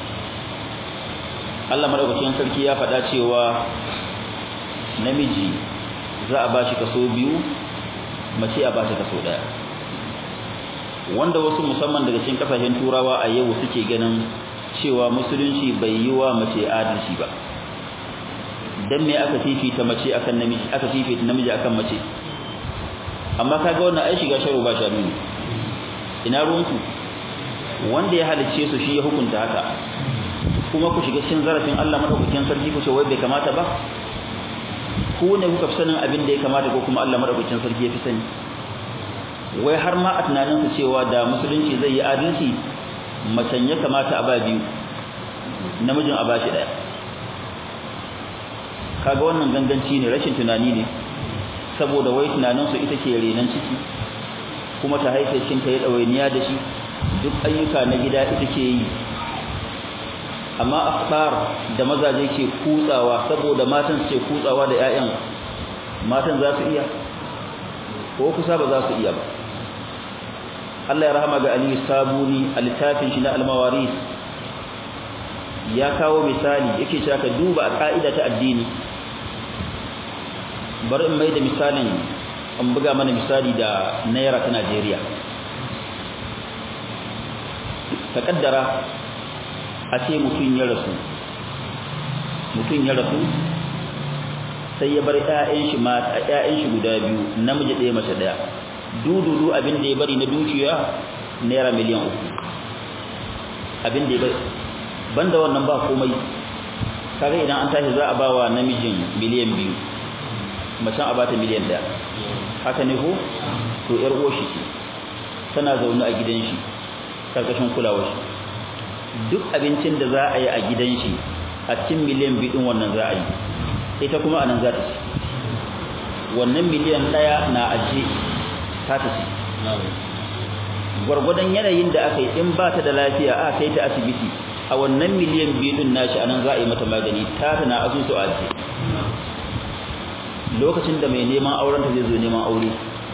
Allah madaukakin sarki ya faɗa cewa namiji za a bashi kaso biyu mace a bata kaso daya wanda wasu musamman daga cikin kasashen turawa a yau suke ganin cewa musulunci bai yi wa mace adalci ba dan me aka fifita mace akan namiji aka fifita namiji akan mace amma kaga wannan ai shiga sharu ba sharu ne ina ruwanku wanda ya halicce su shi ya hukunta haka kuma ku shiga cikin zarafin Allah madaukakin sarki ku ce wai bai kamata ba ku ne kuka fi sanin abin da ya kamata ko kuma Allah madaukakin sarki ya fi sani wai har ma a tunanin su cewa da musulunci zai yi adalci macen ya kamata a ba biyu namijin a bashi daya kaga wannan ganganci ne rashin tunani ne saboda wai tunanin su ita ke renan ciki kuma ta haife shi ta yi ɗawainiya da shi duk ayyuka na gida ita ke yi amma akhbar da mazaje ke kutsawa saboda matan su ke kutsawa da ƴaƴan matan za su iya ko kusa ba za su iya ba Allah ya rahama ga Ali Sabuni a littafin shi na Al-Mawaris ya kawo misali yake cewa ka duba a ka'ida ta addini bari in mai da misalin an buga mana misali da naira ta Najeriya ka kaddara a ce mutum ya rasu mutum ya rasu sai ya bar ƴaƴan shi mata ƴaƴan shi guda biyu namiji ɗaya mace ɗaya dududu abin da ya bari na dukiya naira miliyan uku abin da ya bari banda wannan ba komai kaga idan an tashi za a bawa namijin miliyan biyu macen a bata miliyan ɗaya haka ne ko to ƴar uwar shi ce tana zaune a gidan shi karkashin kulawar shi duk abincin da za a yi a gidan shi a cikin miliyan biyu wannan za a yi ita kuma anan za ta ci wannan miliyan ɗaya na aje ta ta ci gwargwadon yanayin da aka yi in ba ta da lafiya aka kai ta asibiti a wannan miliyan biyu din nashi anan za a yi mata magani ta ta na asusu a aje lokacin da mai neman auren ta zai zo neman aure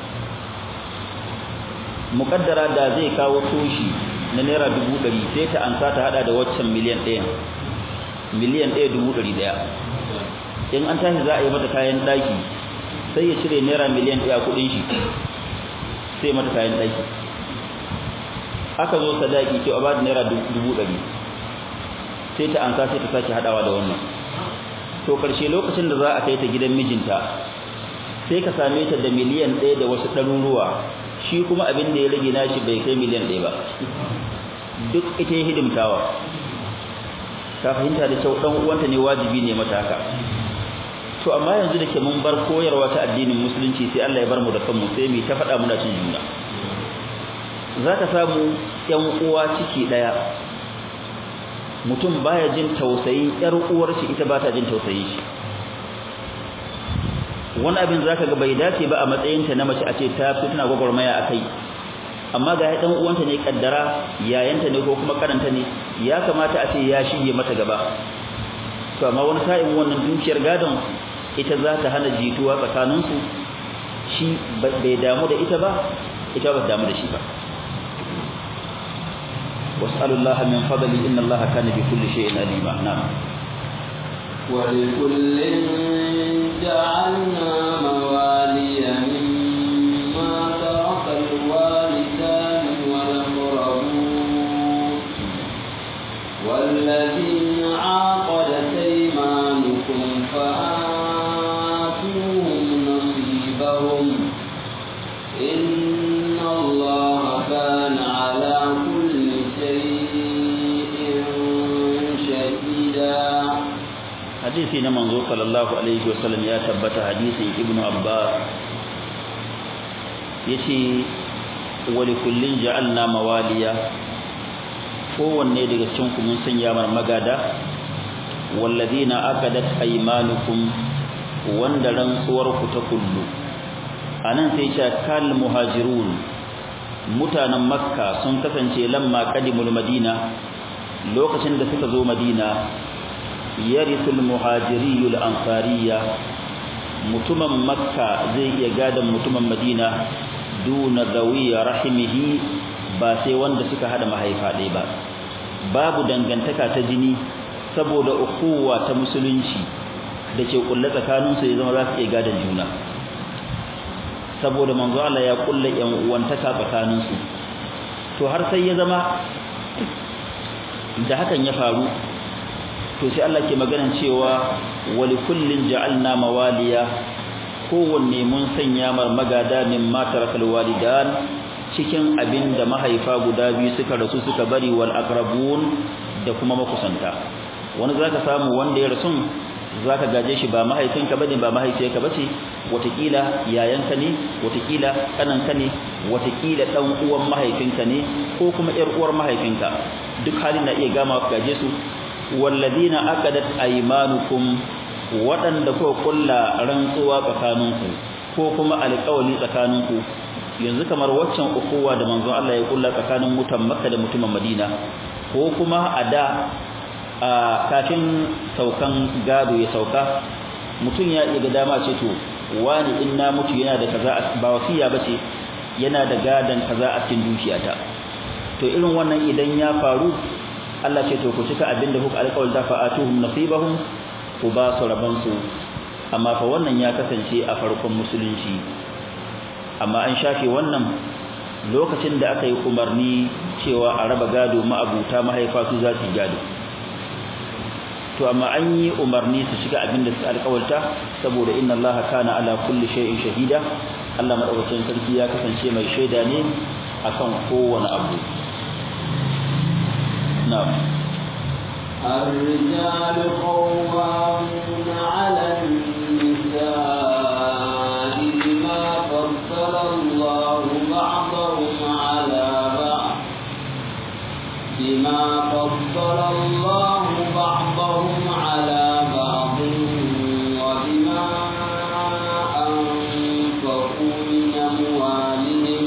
muƙaddara da zai kawo toshi na naira dubu ɗari sai ta ansa ta hada da waccan miliyan ɗaya miliyan ɗaya dubu ɗari ɗaya in an tashi za a yi mata kayan ɗaki sai ya cire naira miliyan ɗaya kuɗin shi sai mata kayan ɗaki aka zo sadaki to a ba da naira dubu ɗari sai ta ansa sai ta sake haɗawa da wannan to ƙarshe lokacin da za a kai ta gidan mijinta sai ka same ta da miliyan ɗaya da wasu ɗaruruwa shi kuma abin da ya rage nashi bai kai miliyan ɗaya ba duk ita ya hidimtawa ta fahimta da kyau ɗan uwanta ne wajibi ne mata haka to amma yanzu da ke mun bar koyarwa ta addinin musulunci sai Allah ya bar mu da kanmu sai mu ta faɗa muna cin juna za ka samu ƴan uwa ciki ɗaya mutum baya jin tausayin ƴar uwar shi ita ba ta jin tausayin shi wani abin zaka ga bai dace ba a matsayinta na mace a ce ta fi tana gwagwarmaya a kai amma ga ɗan uwanta ne kaddara yayanta ne ko kuma karanta ne ya kamata a ce ya shige mata gaba to amma wani sa'in wannan dukiyar gadon ita za ta hana jituwa tsakaninsu shi bai damu da ita ba ita ba damu da shi ba was'alullaha min fadli inna allaha kana bi kulli shay'in alima na'am ولكل جعلنا موالي مما ترك الوالدان والأقربون والذين عاقدت أيمانكم فآتوهم نصيبهم إن الله كان على كل شيء شهيدا hadisi na manzo sallallahu alaihi wasallam ya tabbata hadisin ibnu abbas yace wa likullin ja'alna mawaliya kowanne daga cikin ku mun sanya mar magada walladina akadat aymanukum wanda rantsuwar ku ta kullu anan sai ce kal muhajirun mutanen makka sun kasance lamma qadimul madina lokacin da suka zo madina yarisul muhajiriyul ansariya mutumin makka zai iya gadan mutumin madina duna zawiya rahimihi ba sai wanda suka hada mahaifa ɗaya ba babu dangantaka ta jini saboda ukuwa ta musulunci da ke kulle tsakaninsu ya zama za su iya gadan juna saboda manzo Allah ya kulle yan uwantaka tsakaninsu to har sai ya zama da hakan ya faru to sai Allah ke maganan cewa wali kullin ja'alna mawaliya kowanne mun sanya mar magada min matarakal walidan cikin abin da mahaifa guda biyu suka rasu suka bari wal aqrabun da kuma makusanta wani zaka samu wanda ya rasu zaka gaje shi ba mahaifinka bane ba mahaifiyarka bace watakila yayanka ne watakila kananka ne watakila dan uwan mahaifinka ne ko kuma yar uwar mahaifinka duk halin na iya gama gaje su walladina aqadat aymanukum wadanda ko kulla rantsuwa tsakaninku ko kuma alƙawari tsakaninku yanzu kamar waccan ukuwa da manzon Allah ya kulla tsakanin mutan Makka da mutumin Madina ko kuma a da kafin saukan gado ya sauka mutum ya iya ga dama ce to wani in na mutu yana da kaza ba wasiya bace yana da gadan kaza a cikin dukiyata to irin wannan idan ya faru Allah ce to ku cika abinda kuka alƙawar da fa'atuhum nasibahum ku ba su raban su amma fa wannan ya kasance a farkon musulunci amma an shafe wannan lokacin da aka yi umarni cewa a raba gado ma'abuta mahaifa su za su gado to amma an yi umarni su shiga abin da su alƙawarta saboda inna Allah kana ala kulli shay'in shahida Allah madaukakin sarki ya kasance mai shaida ne akan kowane abu na'am الرجال قوامون على النساء بما فضل الله بعضهم على بعض بما فضل الله بعضهم على بعض وبما أنفقوا من أموالهم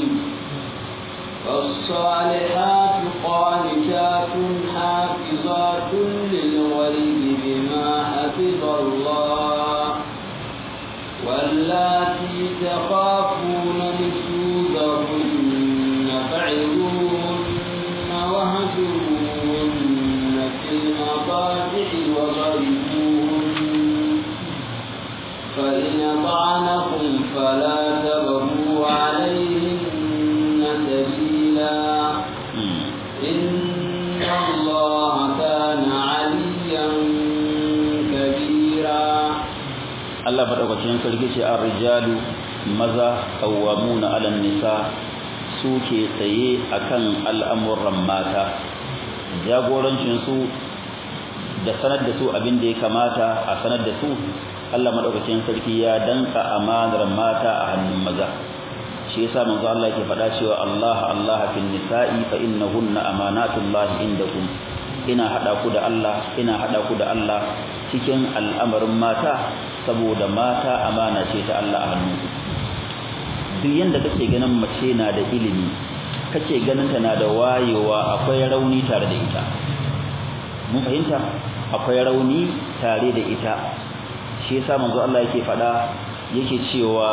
فالصالحات قانتات حافظات للغيب بما حفظ الله واللاتي تخافون نشوزهن فعظوهن وهجروهن في المضاجع وضربوهن فإن أطعنكم فلا تبغوا عليهن سبيلا إن الله كان عليا كبيرا Allah madaukakin sarki ce ar-rijalu maza qawwamuna 'alan nisa suke tsaye akan al'amuran mata jagorancin su da sanar da su abin da ya kamata a sanar da su Allah madaukakin sarki ya danka amanar mata a hannun maza shi yasa manzo Allah yake faɗa cewa Allah Allah fil nisa'i fa innahunna amanatullahi indakum ina hada ku da Allah ina hada ku da Allah cikin al'amarin mata saboda mata amana ce ta Allah a hannunku duk yanda kake ganin mace na da ilimi kake ganin ta na da wayewa akwai rauni tare da ita mun fahimta akwai rauni tare da ita shi yasa manzo Allah yake fada yake cewa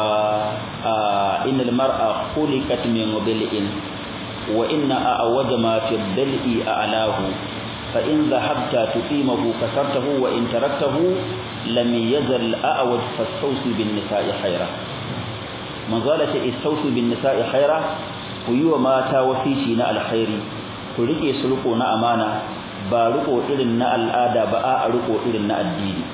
innal mar'a khuliqat min dhil'in wa inna a'waja ma fi dhil'i a'lahu fa in dhahabta tuqimahu kasartahu wa in taraktahu lam yazal a'waj fastawsi bin nisa'i khaira manzo Allah ce istawsi bin nisa'i khaira ku yi wa mata wasici na alkhairi ku rike su riko na amana ba riko irin na al'ada ba a riko irin na addini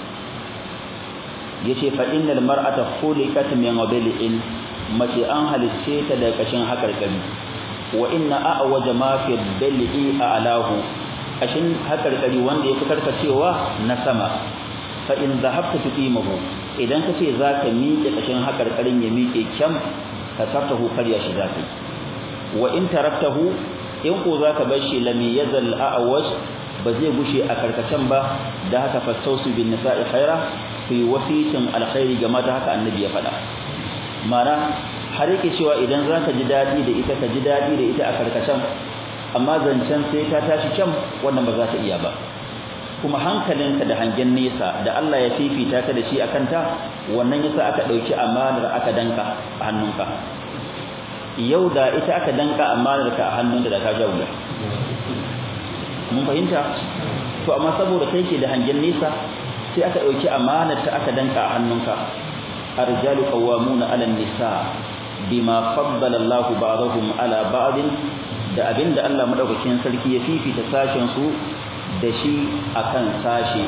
yace fa innal mar'ata khuliqat min ghadilin mace an halicce ta da kashin hakarkari wa inna a'waja ma fi dal'i a'lahu kashin hakarkari wanda yake karkacewa na sama fa in dhahabta tuqimahu idan kace zaka miƙe kashin hakarkarin ya miƙe kyam ka sartahu karya shi zaka wa in taraktahu in ko zaka bar shi lam yazal a'waj ba zai gushe a karkacen ba da haka fastausu bin nisa'i khaira ku yi wasitin alkhairi game da haka annabi ya faɗa mana har yake cewa idan zaka ji dadi da ita ka ji dadi da ita a karkashin amma zancen sai ta tashi can wannan ba za ta iya ba kuma hankalinka da hangen nesa da Allah ya fifita ka da shi akan ta wannan yasa aka dauki amanar aka danka a hannunka yau da ita aka danka amanar ka a hannunka da ka jawo mun fahimta to amma saboda kai ke da hangen nesa sai aka dauki amanar ta aka danka a hannunka arjalu qawwamuna 'ala an-nisa bima faddala Allahu ba'dahum 'ala ba'd da abinda Allah madaukakin sarki ya fifita sashen su da shi akan sashi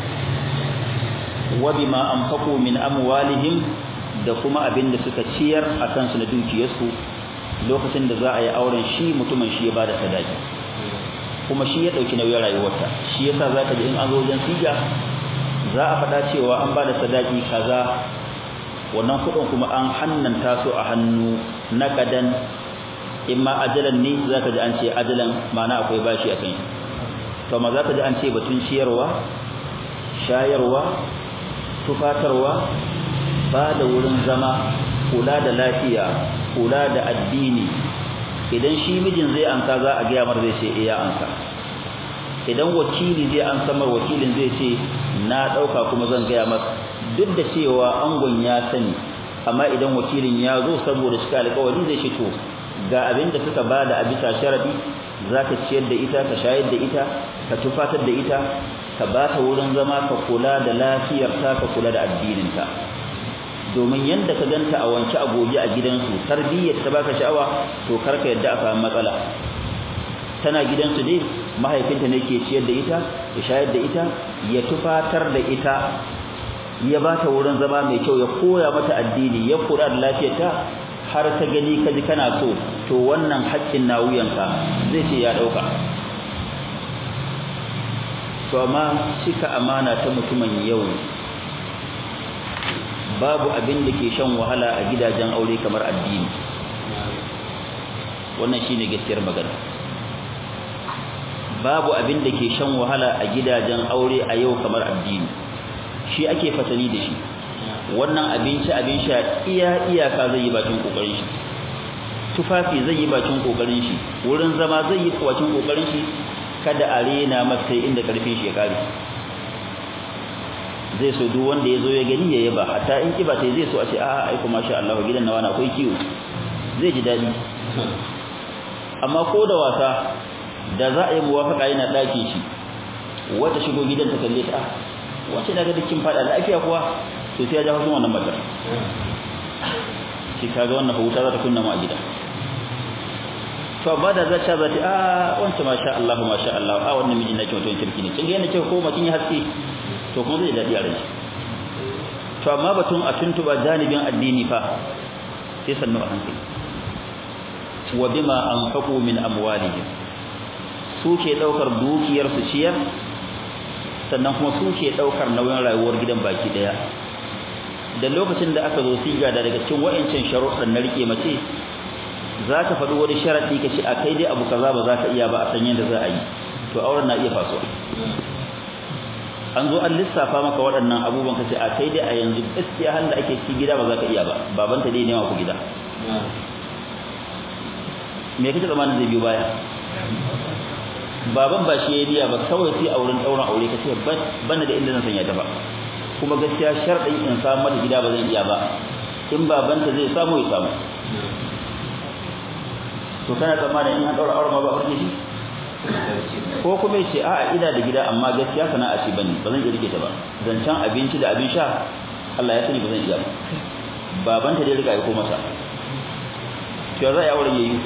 wa bima anfaqu min amwalihim da kuma abinda suka ciyar akan su na dukiyarsu lokacin da za a yi auren shi mutumin shi ya bada sadaki kuma shi ya dauki nauyin rayuwarta shi yasa zaka ji in an zo wajen siga za a faɗa cewa an bada sadaki kaza wannan kudin kuma an hannanta su a hannu na kadan imma ajalan ne zaka ji an ce ajalan ma'ana akwai bashi akan shi to ma zaka ji an ce batun ciyarwa shayarwa tufatarwa ba da wurin zama kula da lafiya kula da addini idan shi mijin zai ansa za a gaya mar zai ce iya ansa idan wakili zai ansa mar wakilin zai ce na dauka kuma zan gaya masa duk da cewa angon ya sani amma idan wakilin ya zo saboda cika alƙawari zai ce to ga abin da suka bada a bisa sharadi zaka ciyar da ita ka shayar da ita ka tufatar da ita ka ba ta wurin zama ka kula da lafiyarta ka kula da addininta domin yanda ka ganta a wanke a gobe a gidansu tarbiyyar ta baka sha'awa to karka yadda a samu matsala tana gidansu dai mahaifinta ne ke ciyar da ita ya shayar da ita ya tufatar da ita ya ba ta wurin zama mai kyau ya koya mata addini ya kula da lafiyarta har ta gani kaji kana so to wannan haƙƙin na wuyanka zai ce ya ɗauka to amma cika amana ta mutumin yau babu abin da ke shan wahala a gidajen aure kamar addini wannan shine gaskiyar magana babu abin da ke shan wahala a gidajen aure a yau kamar addini shi ake fatani da shi wannan abinci abin sha iya iyaka zai yi bakin kokarin shi tufafi zai yi bakin kokarin shi wurin zama zai yi bakin kokarin shi kada a rena masa inda karfin shi ya kare zai so duk wanda ya zo ya gani ya yaba hatta in kiba sai zai so a ce a'a ai kuma sha Allah gidan nawa na akwai kiwo zai ji dadi amma ko da wasa da za a yi muwafaka yana daki shi wata shigo gidan ta kalle ta wace daga dukkin fada lafiya kuwa to sai ya ja hushin wannan matar shi kaga wannan huta za ta kunna mu a gida to amma da za ta zati a wance masha Allah masha Allah a wannan mijin nake mutum kirki ne kin ga yana cewa ko makin ya haske to kuma zai dadi a rai to amma batun a tuntuba janibin addini fa sai sannu a hankali wa bima anfaqu min amwalihim su ke daukar dukiyar su ciyar sannan kuma su ke daukar nauyin rayuwar gidan baki daya da lokacin da aka zo siga da daga cikin wayancin sharuɗan na rike mace za ka faɗi wani sharaɗi ka ce a kai dai abu kaza ba za ka iya ba a san yadda za a yi to auren na iya faso an zo an lissafa maka waɗannan abubuwan ka ce a kai dai a yanzu gaskiya har da ake ci gida ba za ka iya ba babanta dai nema ku gida me kake zamanin zai biyo baya baban ba shi ya biya ba kawai sai a wurin ɗaurin aure ka ce ban da inda zan sanya ta ba kuma gaskiya sharɗin in samu mata gida ba zan iya ba in babanta zai samu ya samu to kana tsammanin in an daura aure ma ba farke shi ko kuma yace a'a ina da gida amma gaskiya sana'a ce bane ba zan iya rike ta ba zancan abinci da abin sha Allah ya sani ba zan iya ba babanta dai riga ya ko masa to za a yi auren yayi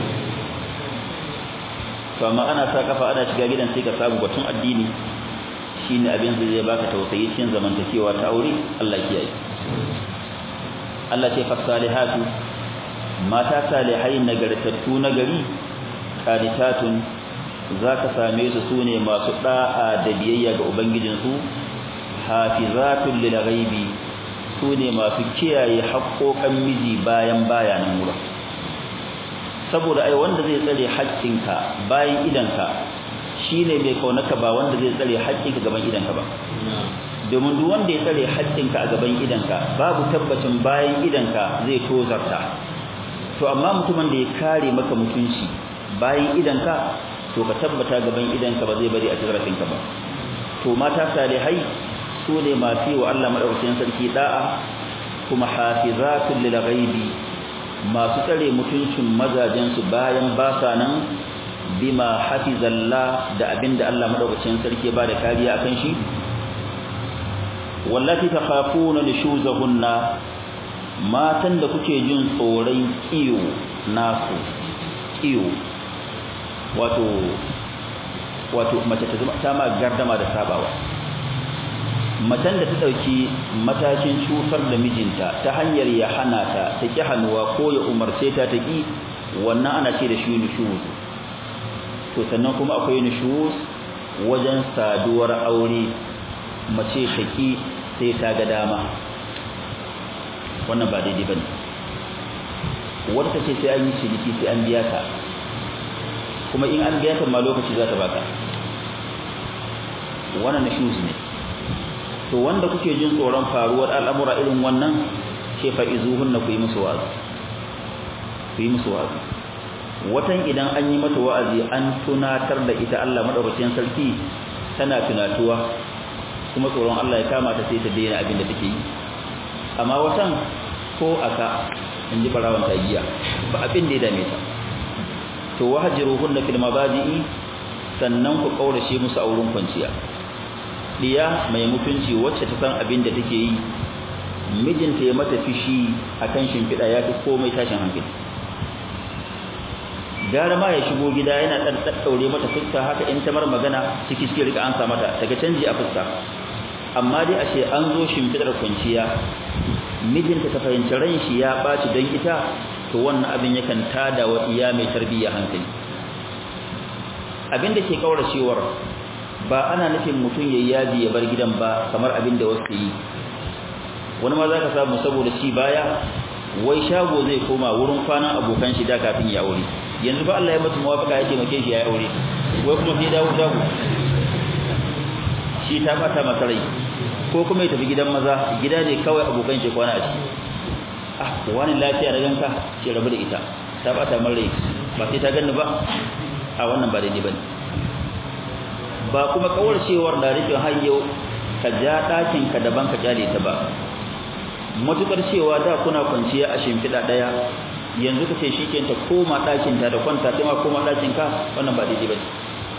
to amma ana sa kafa ana shiga gidan sai ka samu batun addini shine abin da zai baka tausayi cikin zamantakewa ta aure Allah kiyaye Allah ce fasalihatu mata salihai nagartattu nagari qanitatun zaka same su sune masu da'a da biyayya ga ubangijinsu hafizatun lil ghaibi sune masu kiyaye haƙoƙan miji bayan bayanan wurin saboda ai wanda zai tsare haƙƙinka bayan idanka shine mai kaunaka ba wanda zai tsare haƙƙinka gaban idanka ba domin duk wanda ya tsare haƙƙinka a gaban idanka babu tabbacin bayan idanka zai tozarta to amma mutumin da ya kare maka mutunci bayan idanka to ka tabbata gaban idanka ba zai bari a tsarafinka ba to mata salihai su ne masu wa Allah madaukakin sarki da'a kuma hafizatul lil ghaibi masu tsare mutuncin mazajen su bayan ba sa nan bima hafizallah da abinda Allah madaukakin sarki ba da kariya akan shi wallati takhafuna nushuzahunna matan da kuke jin tsoron kiyo nasu kiyo wato wato mace ta zama ta ma gardama da sabawa macen da ta dauki matakin cutar da mijinta ta hanyar ya hana ta ta ki hannuwa ko ya umarce ta ta ki wannan ana ce da shi nushuz to sannan kuma akwai nushuz wajen saduwar aure mace shaki sai ta ga dama wannan ba daidai bane wanda ce sai an yi ciniki sai an biya ta kuma in an biya ta ma lokaci za ta baka wannan shoes ne to wanda kuke jin tsoron faruwar al'amura irin wannan ce fa izuhunna ku yi musu wa'azi ku yi musu wa'azi watan idan an yi mata wa'azi an tunatar da ita Allah madaukakin sarki tana tunatuwa kuma tsoron Allah ya kama ta sai ta daina abin da take yi amma watan ko aka in ji barawan tagiya ba abin da ya dame ta to wahjiruhunna fil mabadi'i sannan ku kaurace musu a wurin kwanciya diya mai mutunci wacce ta san abin da take yi mijinta ya mata fishi akan shimfiɗa ya fi komai tashin hankali gara ma ya shigo gida yana dan daddaure mata fuska haka in ta mar magana ciki ciki rika an sa mata daga canji a fuska amma dai ashe an zo shimfidar kwanciya mijinta ta fahimci ran shi ya baci don ita to wannan abin yakan tada wa iya mai tarbiyya hankali abin da ke kauracewar ba ana nufin mutum yayi yaji ya bar gidan ba kamar abin da wasu yi wani ma zaka samu saboda shi baya wai shago zai koma wurin kwana abokan shi da kafin ya aure yanzu ba Allah ya mutu muwafaka ya taimake shi ya aure wai kuma sai dawo shago shi ta fata masa rai ko kuma ya tafi gidan maza gida ne kawai abokan shi kwana a ciki ah wani lafiya da ganka ce rabu da ita ta bata min rai ba sai ta ganni ba a wannan ba daidai bane ba kuma kawar cewar da rufin hayyo ka ja ɗakin ka daban ka kyale ta ba matukar cewa da kuna kwanciya a shimfiɗa ɗaya yanzu kace shikenan ta koma ɗakin ta da kwanta ta ma koma ɗakin ka wannan ba daidai bane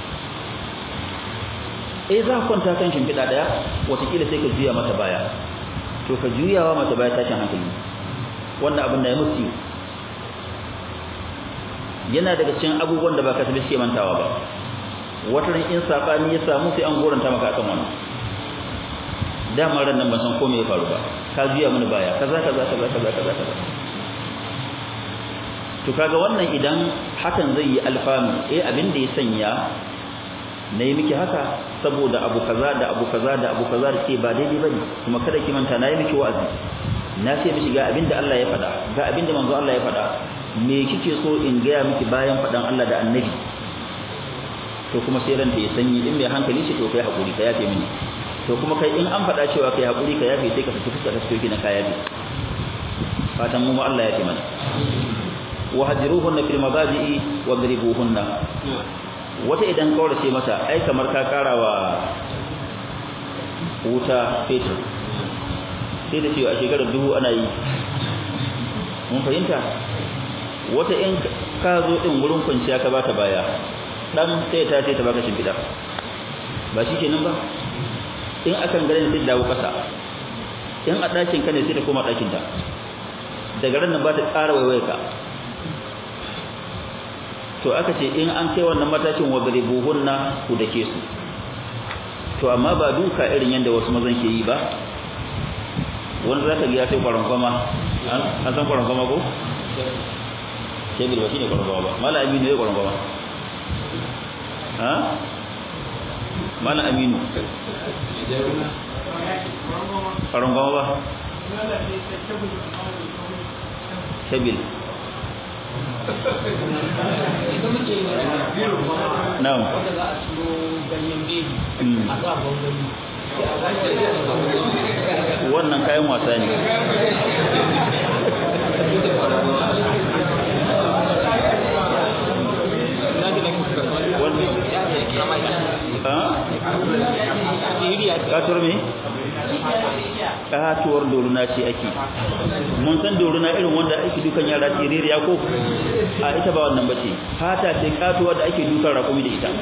eh za ka kwanta kan shimfiɗa ɗaya watakila sai ka juya mata baya to ka juyawa mata baya tashin hankali wannan abin da ya musu yana daga cikin abubuwan da ba ka tabi suke mantawa ba wata ran in sabani ya samu sai an goranta maka akan wannan dama ran nan ban san ko me ya faru ba ka juya mini baya kaza kaza kaza kaza kaza kaza to kaga wannan idan hakan zai yi alfanu eh abin da ya sanya na yi miki haka saboda abu kaza da abu kaza da abu kaza da ke ba daidai bane kuma kada ki manta na yi miki wa'azi na ce miki ga abin da Allah ya faɗa ga abin da manzo Allah ya faɗa me kike so in gaya miki bayan faɗan Allah da annabi to kuma sai ranta ya sanyi in mai hankali ce to kai hakuri ka yafe mini to kuma kai in an faɗa cewa kai hakuri ka yafe sai ka saki fuska ka saki na kaya bi fatan mu Allah ya ce mana wa hajruhunna fil mabadi'i wa dribuhunna wata idan kaurace mata ai kamar ka karawa wuta fetur sai da cewa a shekarar dubu ana yi mun fahimta wata in ka zo din wurin kwanciya ka bata baya dan sai ta ce ta baka shimfiɗa ba shi kenan ba in akan garin sai dawo kasa in a ɗakin ka ne sai ta koma ɗakin ta daga ran nan ba ta ƙara waiwaye ka to aka ce in an kai wannan matakin wadribuhunna ku dake su to amma ba duka irin yanda wasu mazan ke yi ba wanda zaka ga ya sai kwaron kwama an san kwaron kwama ko shegir ba shine kwaron kwama ba mala aminu ya kwaron kwama ha mala aminu kwaron kwama ba shabil Na'am. Wanda za a ciro ganyen bebi a sa gwangwani. Wannan kayan wasa ne. Katuwar me? Katuwar doruna ce ake. Mun san doruna irin wanda ake dukan yara tiririya ko? A ita ba wannan bace. Fata ce katuwa da ake dukan rakumi da ita.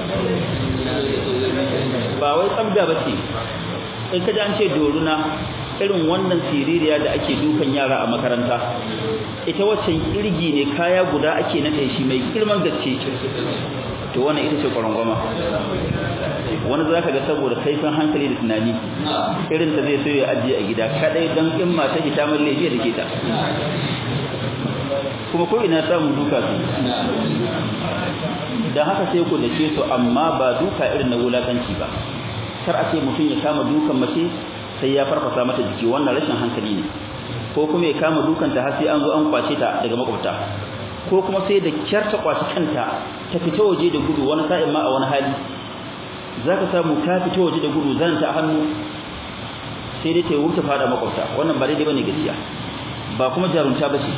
Ba wai tsabda bace. In ka ji an ce doruna irin wannan siririya da ake dukan yara a makaranta ita waccan kirgi ne kaya guda ake nade shi mai girman gaske to wannan ita ce kwarangwama wani za ka ga saboda kaifin hankali da tunani irin ta zai so ya ajiye a gida kadai don in mata ita mai laifi da ke ta kuma ko ina samun duka su don haka sai ku dace su amma ba duka irin na wulakanci ba kar a ce mutum ya kama dukan mace sai ya farfasa mata jiki wannan rashin hankali ne ko kuma ya kama dukanta har sai an zo an kwace ta daga makwabta ko kuma sai da kyar ta kwace kanta ta fita waje da gudu wani sa'in ma a wani hali zaka samu ta fita waje da gudu zan ta hannu sai dai ta wuce fada makwabta wannan ba daidai bane gaskiya ba kuma jarunta bace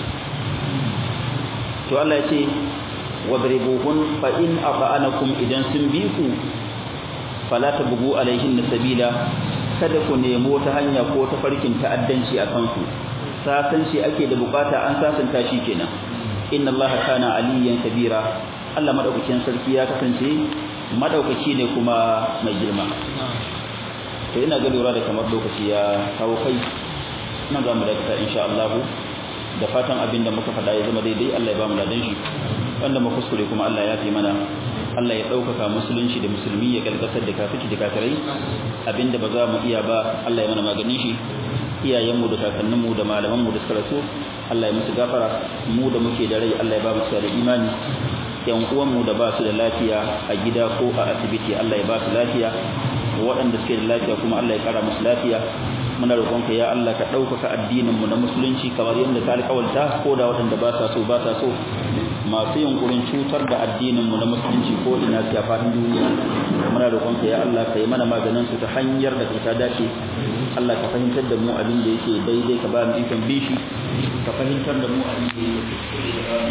to Allah ya ce wadribuhun fa in afa'anakum idan sun bi ku fala tabghu alaihin sabila kada ku nemo ta hanya ko ta farkin ta'addanci a kansu sasanci ake da bukata an sasanta shi kenan inna allaha kana aliyan kabira Allah madaukakin sarki ya kasance madaukaki ne kuma mai girma to ina ga lura da kamar lokaci ya kawo kai nan za mu dakata insha Allah da fatan abinda muka faɗa ya zama daidai Allah ya ba mu ladan shi wanda mu kuskure kuma Allah ya fi mana Allah ya ɗaukaka musulunci da musulmi ya galgasar da kafici da kafirai abinda ba za mu iya ba Allah ya mana maganin shi iyayenmu da kakanninmu da malamanmu da suka rasu Allah ya musu gafara mu da muke da rai Allah ya ba mu da imani yan uwanmu da ba su da lafiya a gida ko a asibiti Allah ya ba su lafiya waɗanda suke da lafiya kuma Allah ya kara musu lafiya muna roƙonka ya Allah ka ɗaukaka addinin mu na musulunci kamar yadda ka alƙawalta ko da waɗanda ba sa so ba sa so masu yunkurin cutar da addinin mu na musulunci ko ina su faɗin duniya muna roƙonka ya Allah ka yi mana maganin su ta hanyar da ta dace Allah ka fahimtar da mu abin da yake daidai ka ba mu ikon bishi ka fahimtar da mu abin da yake